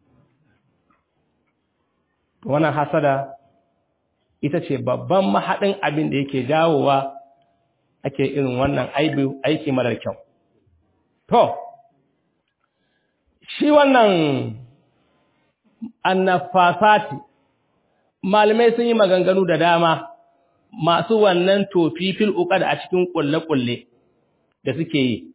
wannan hasada ita ce babban mahaɗin abin da yake jawowa ake irin wannan aiki marar kyau. To, shi wannan annafasati, malamai sun yi maganganu da dama masu wannan tofi fil uƙad a cikin ƙulle-ƙulle da suke yi.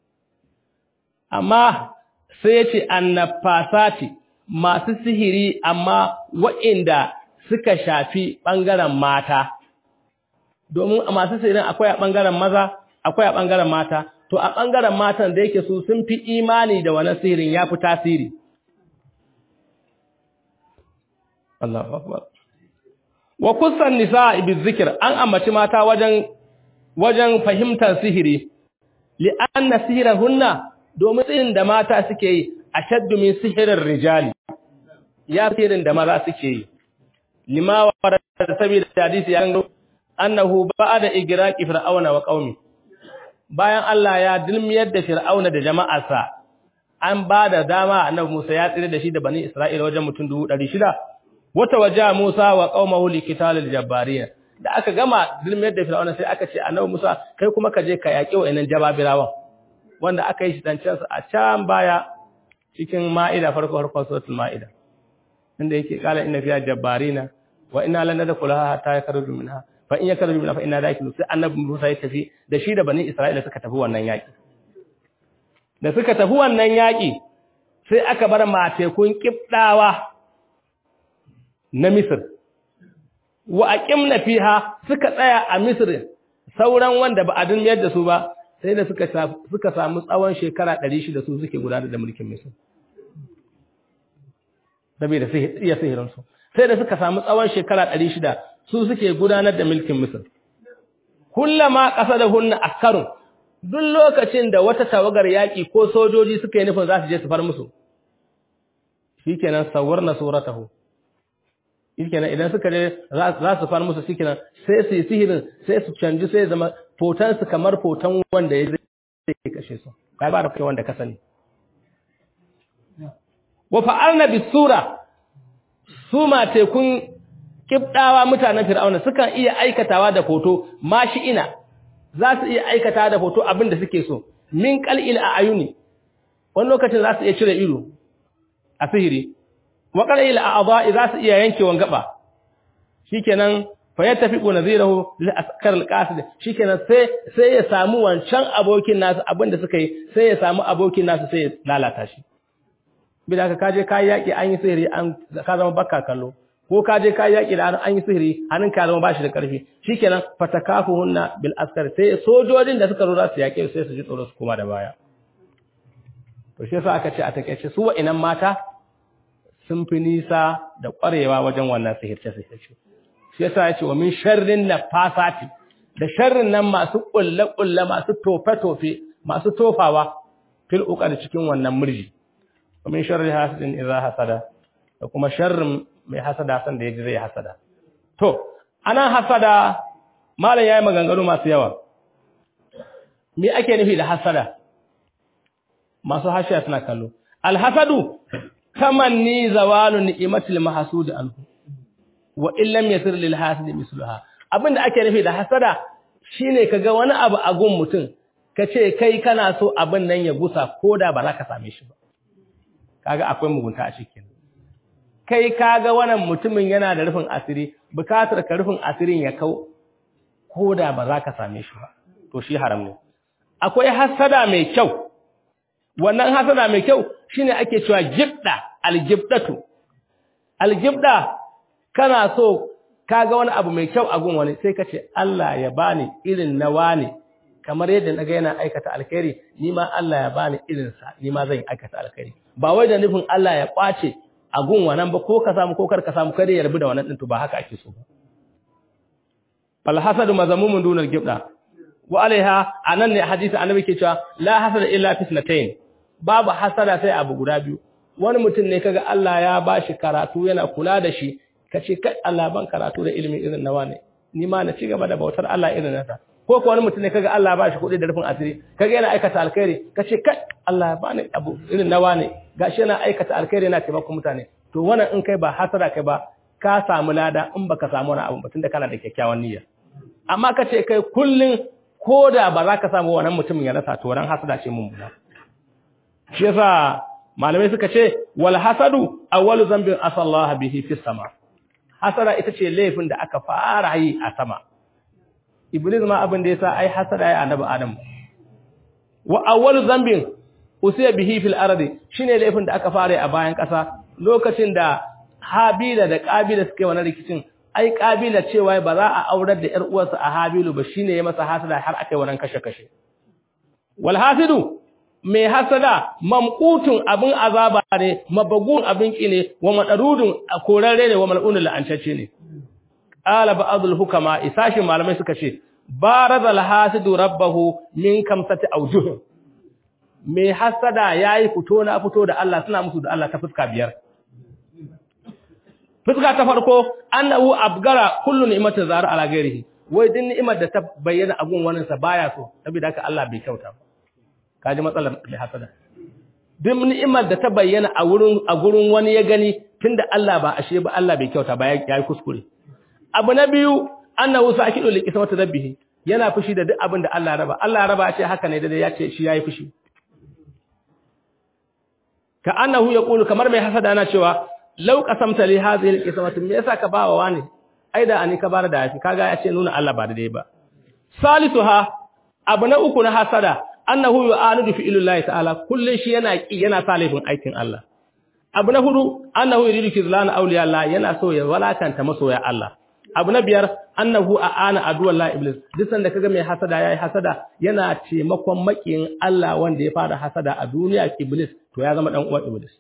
Amma sai ce annafasati masu sihiri amma wa'inda suka shafi ɓangaren mata. domin a masu sihirin akwai a ɓangaren maza akwai a ɓangaren mata to a ɓangaren matan da yake su sun fi imani da wani sihirin ya fi tasiri wa kusan nisa ibi zikir an ambaci mata wajen wajen fahimtar sihiri li'anna sihirar hunna domin sihirin da mata suke yi a shaddu min sihirin rijali ya sihirin da maza suke yi lima wa da saboda hadisi ya gano annahu ba'da igraqi fir'auna wa qaumi bayan Allah ya dilmiyar da fir'auna da jama'arsa an bada dama annabi Musa ya tsire da shi da bani Isra'ila wajen mutum 600 wata waja Musa wa qaumahu liqitalil jabbarin da aka gama dilmiyar da fir'auna sai aka ce annabi Musa kai kuma ka je ka yaki wayannan jababirawan wanda aka yi shi dan can a can baya cikin ma'ida farko farko suratul ma'ida inda yake kala inna fiya jabbarina wa inna lan nadkhulaha hatta yakhruju minha fa in yakhruju minha fa inna dakilu sai annabi Musa ya tafi da shi da bani Isra'ila suka tafi wannan yaki da suka tafi wannan yaki sai aka bar matekun kibdawa na Misr wa aqimna fiha suka tsaya a Misr sauran wanda ba a duniyar da su ba sai da suka suka samu tsawon shekara 600 su suke gudanar da mulkin Misr saboda iya sihirin su sai da suka samu tsawon shekara 600 su suke gudanar da mulkin Misr kullama qasadahunna akarun duk lokacin da wata tawagar yaki ko sojoji suka yi nufin za su je su far musu shikenan sawarna suratahu shikenan idan suka je za su far musu shikenan sai su yi sihirin sai su canji sai zama fotan su kamar fotan wanda ya zai kashe su kai ba da kai wanda ka sani wa fa'alna bisura su ma tekun kibdawa mutanen fir'auna sukan iya aikatawa da foto mashi ina za su iya aikatawa da foto abin da suke so min qal'il a ayuni wani lokacin za su iya cire ido a sihiri wa qal'il a adha'i za su iya yankewan gaba shikenan fa yattafiqu nadhirahu lil askar al qasid shikenan sai sai ya samu wancan abokin nasu abin da suka yi sai ya samu abokin nasu sai ya lalata shi bida ka kaje kai yaki an yi sihiri an ka zama bakka kallo ko ka je ka yaki da an yi sihiri hannun ka zama bashi da karfi shikenan fatakafuhunna bil askar sai sojojin da suka zo za su yake sai su ji tsoro su koma da baya to shi yasa aka ce a takeice su wa'innan mata sun fi nisa da ƙwarewa wajen wannan sihirce sihirce shi yasa ya ce wa min sharrin nafasati da sharrin nan masu kulle kulle masu tofe tofe masu tofawa fil uqad cikin wannan murji wa min sharri hasidin idza hasada da kuma sharrin mai hasada san da yaji zai hasada to anan hasada malam yayi maganganu masu yawa me ake nufi da hasada masu hashiya suna kallo alhasadu tamanni zawalu ni'matil mahsud anhu wa in lam yasir lil hasid misluha abinda ake nufi da hasada shine kaga wani abu a gun mutum kace kai kana so abin nan ya gusa koda ba za ka same shi ba kaga akwai mugunta a cikin kai kaga wannan mutumin yana da rufin asiri bukatar ka rufin asirin ya kau koda ba za ka same shi ba to shi haram ne akwai hasada mai kyau wannan hasada mai kyau shine ake cewa gibda aljibdatu aljibda kana so kaga wani abu mai kyau a gun wani sai kace Allah ya bani irin na wani kamar yadda naga yana aikata alkhairi ni ma Allah ya bani irin sa ni ma zan aikata alkhairi ba wai da nufin Allah ya kwace a gun wannan ba ko ka samu ko kar ka samu kare ya rabu da wannan din to ba haka ake so ba fal hasadu mazamumun dunal gibda wa alaiha anan ne hadisi annabi ke cewa la hasada illa fitnatayn babu hasada sai abu guda biyu wani mutum ne kaga Allah ya bashi karatu yana kula da shi kace kai Allah ban karatu da ilimi irin nawa ne ni ma na ci gaba da bautar Allah irin nasa ko ko wani mutum ne kaga Allah ya bashi kuɗi da rufin asiri kaga yana aikata alkhairi kace kai Allah ya bani abu irin nawa ne gashi yana aikata alkhairi yana taimakon mutane to wannan in kai ba hasada kai ba ka samu lada in baka samu wani abu ba tunda kana da kyakkyawan niyya amma kace kai kullun koda ba za ka samu wannan mutumin ya rasa to ran hasada ce mun bula shi yasa malamai suka ce wal hasadu awwalu zambin asallahu bihi fis sama hasada ita ce laifin da aka fara yi a sama iblis ma abin da yasa ai hasada ya annabi adam wa awwalu zambin usiya bihi fil ardi shine laifin da aka fara a bayan kasa lokacin da habila da qabila suke wannan rikicin ai qabila cewa ba za a aurar da yar uwarsa a habilu ba shine ya masa hasada har akai wannan kashe kashe wal hasidu mai hasada mamqutun abin azaba ne mabagun abin ki ne wa madarudun korarre ne wa mal'unul la'ancacce ne qala ba'dul hukama isashi malamai suka ce barazal hasidu rabbahu min kamsati awjuh mai hasada yayi fito na fito da Allah suna musu da Allah ta fuska biyar fuska ta farko annahu abgara kullu ni'matin zara ala ghairihi wai din ni'imar da ta bayyana agun wannan sa baya so saboda haka Allah bai kyauta ba kaji matsalar mai hasada duk ni'imar da ta bayyana a wurin a gurin wani ya gani tunda Allah ba ashe ba Allah bai kyauta ba yayi kuskure abu na biyu annahu sakidu li qismati rabbihi yana fushi da duk abin da Allah raba Allah raba ce haka ne dai ya ce shi yayi fushi ka annahu yaqulu kamar mai hasada yana cewa law qasamta li hadhihi al-qismati me yasa ka bawa wani aida ani ka bar da yafi kaga ya ce nuna Allah ba da dai ba salisuha abu na uku na hasada annahu yu'anidu fi illahi ta'ala kullun shi yana ki yana sa laifin aikin Allah abu na hudu annahu yuridu kizlana awliya Allah yana so ya walakanta masoya Allah abu na biyar annahu aana aduwallah iblis duk sanda kaga mai hasada yayi hasada yana taimakon makiyin Allah wanda ya fara hasada a duniya iblis to ya zama dan uwan iblis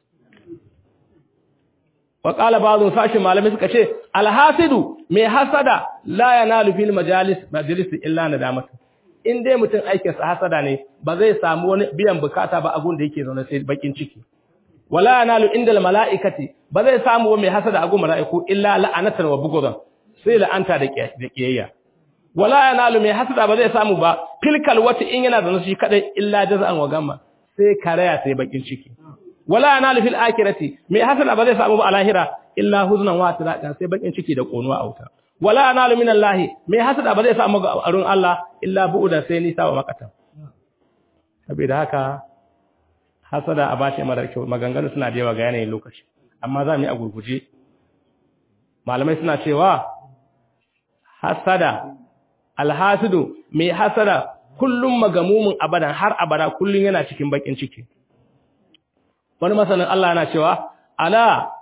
wa qala ba'dhu sashi malami suka ce alhasidu mai hasada la yanalu fil majalis majalis illa nadamatu in dai mutum aikinsa hasada ne ba zai samu wani biyan bukata ba abun da yake zaune sai bakin ciki wala yanalu indal malaikati ba zai samu mai hasada agun malaiku illa la'anatan wa bughdan sai la'anta da kiyayya wala yanalu mai hasada ba zai samu ba filkal wata in yana zaune shi kadai illa jaza'an wa gamma sai karaya sai bakin ciki wala yanalu fil akhirati mai hasada ba zai samu ba a lahira illa huznan wa tiraqan sai bakin ciki da konuwa a wuta wala analu min Allah mai hasada ba zai samu arun Allah illa bu'uda sai nisa wa makatan saboda haka hasada a bashi mara kyau maganganu suna da yawa ga yanayin lokaci amma za mu yi a gurguje malamai suna cewa hasada alhasidu mai hasada kullum magamumin abadan har abada kullum yana cikin bakin ciki wani masanin Allah yana cewa ala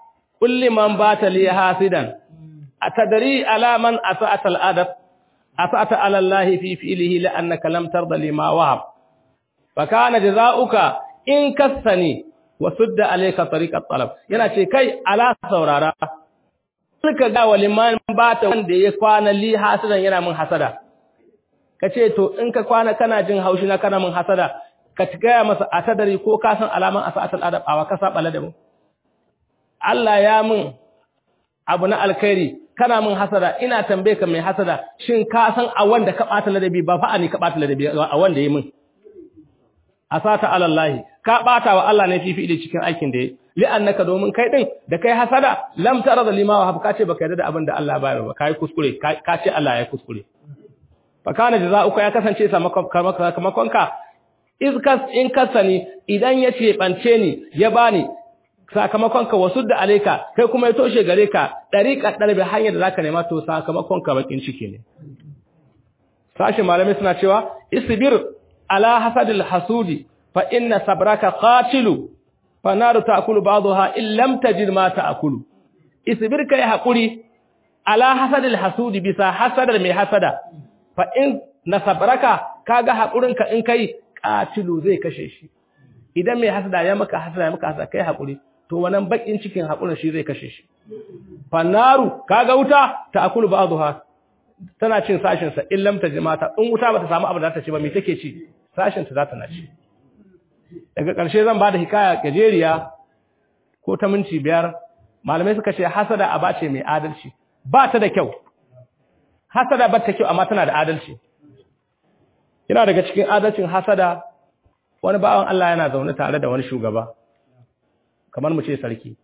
kulli man bata li hasidan atadri ala man asa'ata al-adab asa'ata ala Allah fi fi'lihi la annaka lam tarda lima wahab fa kana jazaa'uka in kassani wa sudda alayka tariq at-talab yana ce kai ala saurara suka ga waliman bata wanda ya kwana li hasidan yana min hasada kace to in ka kwana kana jin haushi na kana min hasada ka gaya masa atadari ko ka san alaman asa'at al-adab awa ka saba ladabi Allah ya min abu na alkhairi kana min hasada ina tambaye ka mai hasada shin ka san a wanda ka bata ladabi ba fa ani ka bata ladabi a wanda yi min asata alallahi ka bata wa Allah ne fifi da cikin aikin da yi li'annaka domin kai din da kai hasada lam tara da limawa hab ka ce baka yarda da abin da Allah bayar ba kai kuskure ka ce Allah ya kuskure fa kana jazaa'uka ya kasance sakamakon ka izkas in kasani idan ya ce bance ni ya bani sakamakon ka wasu da alaika kai kuma ya toshe gare ka dariƙa darbe hanyar da zaka nema to sakamakon ka bakin ciki ne sashi malamai suna cewa isbir ala hasadil hasudi fa inna sabraka qatilu fa naru ta'kulu ba'daha in lam tajid ma ta'kulu isbir kai hakuri ala hasadil hasudi bisa hasadar mai hasada fa in nasabraka kaga hakurinka in kai qatilu zai kashe shi idan mai hasada ya maka hasada ya maka hasada kai hakuri to wannan bakin cikin hakurin shi zai kashe shi fannaru kaga wuta ta akulu ba'dha tana cin sashin sa illam tajmata in wuta bata samu abu da ta ci ba me take ci sashin ta zata na ci daga ƙarshe zan bada hikaya gajeriya ko ta minti biyar malamai suka ce hasada aba ce mai adalci ba ta da kyau hasada ba ta kyau amma tana da adalci yana daga cikin adalcin hasada wani bawan Allah yana zaune tare da wani shugaba kamar mu ce sarki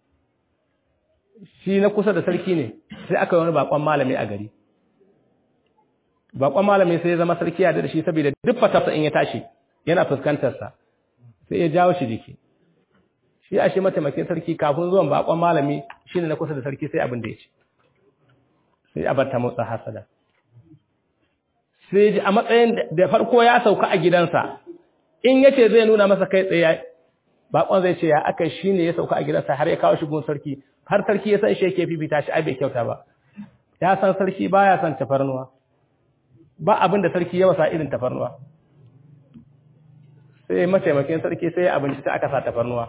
shi na kusa da sarki ne sai aka yi wani bakon malami a gari bakon malami sai ya zama sarki ya da shi saboda duk fatarsa in ya tashi yana fuskantarsa sai ya jawo shi jiki shi a shi mataimakin sarki kafin zuwan bakon malami shi ne na kusa da sarki sai abin da ya ce sai a ta motsa hasada sai ji a matsayin da farko ya sauka a gidansa in yace zai nuna masa kai tsaye bakon zai ce ya aka shi ne ya sauka a gidansa har ya kawo shi gun sarki har sarki ya san shi yake fifita shi ai bai kyauta ba ya san sarki baya son tafarnuwa ba abin da sarki ya wasa irin tafarnuwa sai mataimakin sarki sai abinci sai aka sa tafarnuwa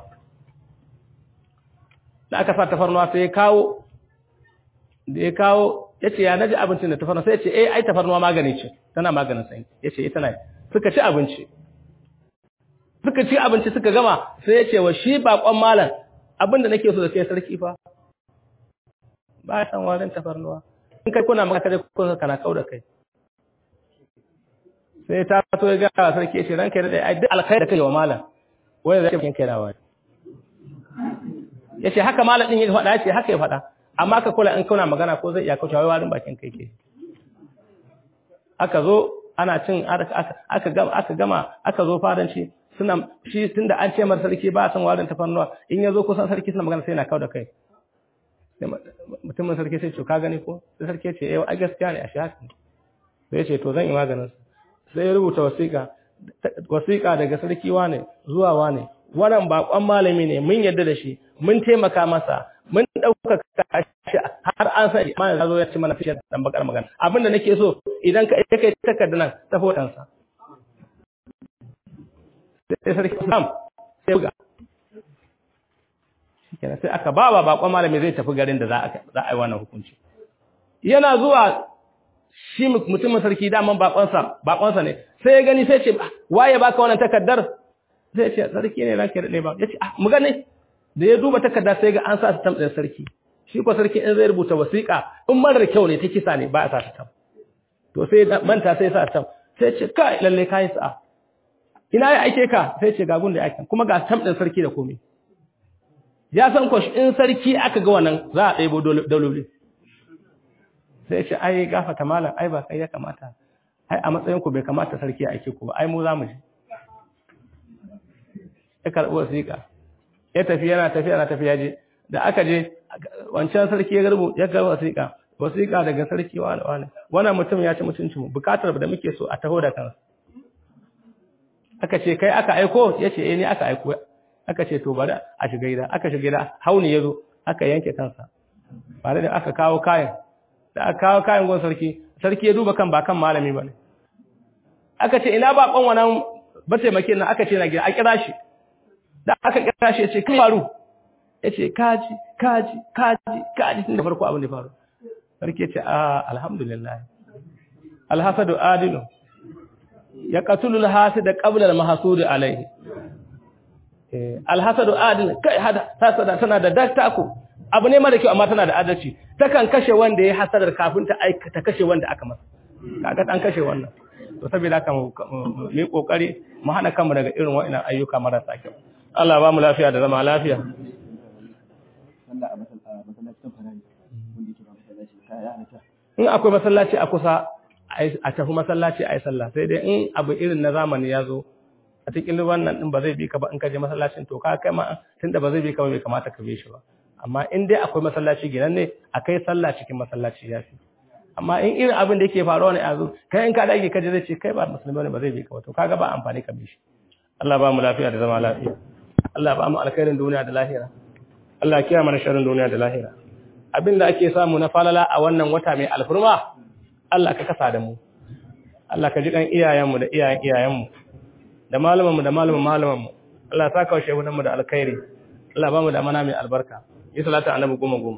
da aka sa tafarnuwa sai ya kawo da ya kawo ya ce ya naji abincin da tafarnuwa sai ya ce eh ai tafarnuwa magani ce tana maganin sanyi ya ce ita na suka ci abinci suka ci abinci suka gama sai ya ce wa shi bakon malam abinda nake so da kai sarki fa ba ya san warin tafarnuwa in kai kuna maka kaje kuna kana kauda kai sai ta to ya ga sarki ya ce ranka da ai duk alkhairi da kai wa malam wai zai kin kai rawa yace haka malam din ya faɗa yace haka ya faɗa amma ka kula in kuna magana ko zai iya kauce wai warin bakin kai ke aka zo ana cin aka gama aka gama aka zo fadanci suna shi tunda an ce mar sarki ba san warin tafarnuwa in yazo kusan sarki suna magana sai na kawo da kai mutumin sarki sai ce ka gani ko sai sarki ce eh ai gaskiya ne a shi haka sai ya ce to zan yi maganin sai ya rubuta wasiƙa wasiƙa daga sarki wane zuwa wane wannan bakon malami ne mun yarda da shi mun taimaka masa mun ɗaukaka shi har an san ma ya zo ya ci mana fishiyar dan bakar magana abinda nake so idan ka kai takarda nan ta fodansa sai sarki Sam sai buga shikenan sai aka ba wa bakon malami zai tafi garin da za a za a yi wannan hukunci yana zuwa shi mutumin sarki daman bakonsa bakonsa ne sai ya gani sai ce waye baka wannan takardar sai ce sarki ne ranka da ba yace ah mu gane da ya duba takarda sai ga an sa stamp din sarki shi ko sarki in zai rubuta wasiƙa in marar kyau ne ta kisa ne ba a sa stamp to sai manta sai sa stamp sai ce kai lalle kai sa'a ina ya aike ka sai ce ga gun da yake kuma ga stamp din sarki da komai ya san ko in sarki aka ga wannan za a ɗebo daloli sai ce ai gafata malam ai ba kai ya kamata ai a matsayin ku bai kamata sarki ya aike ku ba ai mu za mu je ya karɓi wasiƙa ya tafi yana tafi yana tafi ya je da aka je wancan sarki ya garbu ya karɓi wasiƙa wasiƙa daga sarki wani wani wannan mutum ya ci mutuncin mu bukatar da muke so a taho da kansa aka ce kai aka aiko ya ce eh ni aka aiko aka ce to bari a shiga gida aka shiga gida hauni ya zo aka yanke kansa bare da aka kawo kayan da aka kawo kayan gon sarki sarki ya duba kan ba kan malami bane aka ce ina ba kon wannan bataimakin nan aka ce na gida a kira shi da aka kira shi ya ce kan faru ya ce kaji kaji kaji kaji tun da farko abin da faru sarki ya ce a alhamdulillah alhasadu adilu ya qatulu alhasida qabla almahsud alayhi eh alhasadu adil kai hada hasada tana da dattako abu ne mara kyau amma tana da adalci takan kashe wanda ya hasadar kafin ta aikata kashe wanda aka masa kaga an kashe wannan to saboda haka mu yi kokari mu hana kanmu daga irin wa'annan ayyuka marasa kyau Allah ba mu lafiya da zama lafiya sallah a masallacin farari wanda yake ba masallaci kaya halitta in akwai masallaci a kusa a tafi masallaci a yi sallah sai dai in abu irin na zamani ya zo a cikin wannan din ba zai bi ka ba in ka je masallacin to ka kai ma tunda ba zai bi ka ba bai kamata ka bi shi ba amma in dai akwai masallaci gidan ne a kai sallah cikin masallaci ya fi amma in irin abin da yake faruwa ne a zo kai in ka dage ka je zai ce kai ba musulmi ne ba zai bi ka ba to kaga ba amfani ka bi shi Allah ba mu lafiya da zama lafiya Allah ba mu alkhairin duniya da lahira Allah ya kiyaye mana sharrin duniya da lahira abinda ake samu na falala a wannan wata mai alfurma Allah ka kasa da mu Allah ka ji kan iyayenmu da iyayen iyayenmu da malamanmu da malaman malamanmu Allah ta kawo shehunanmu da alkhairi Allah ba mu da mana mai albarka yi salatu annabi goma goma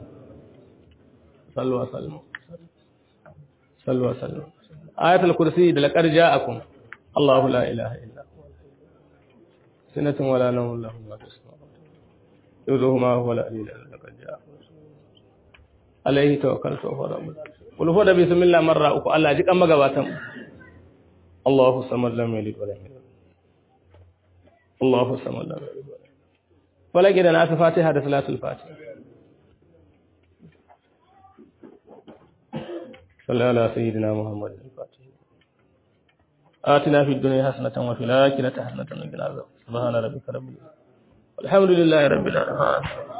sallu wa sallu sallu wa sallu ayatul kursi da laqad ja'akum Allahu la ilaha illa huwa sinatun wala nawmun lahu ma fis samawati yuzuhu ma huwa la ilaha illa laqad ja'akum alaihi tawakkaltu wa rabbul kul fa da bismillah marra uku Allah ji kan magabatan Allahu samad lam yalid wa lam yulad Allahu samad lam yalid wa lam yulad wala gidan aka fatiha da salatul fatiha صلى على سيدنا محمد الفاتح آتنا في الدنيا حسنة وفي الآخرة حسنة وقنا عذاب سبحان ربك رب العزة والحمد لله رب العالمين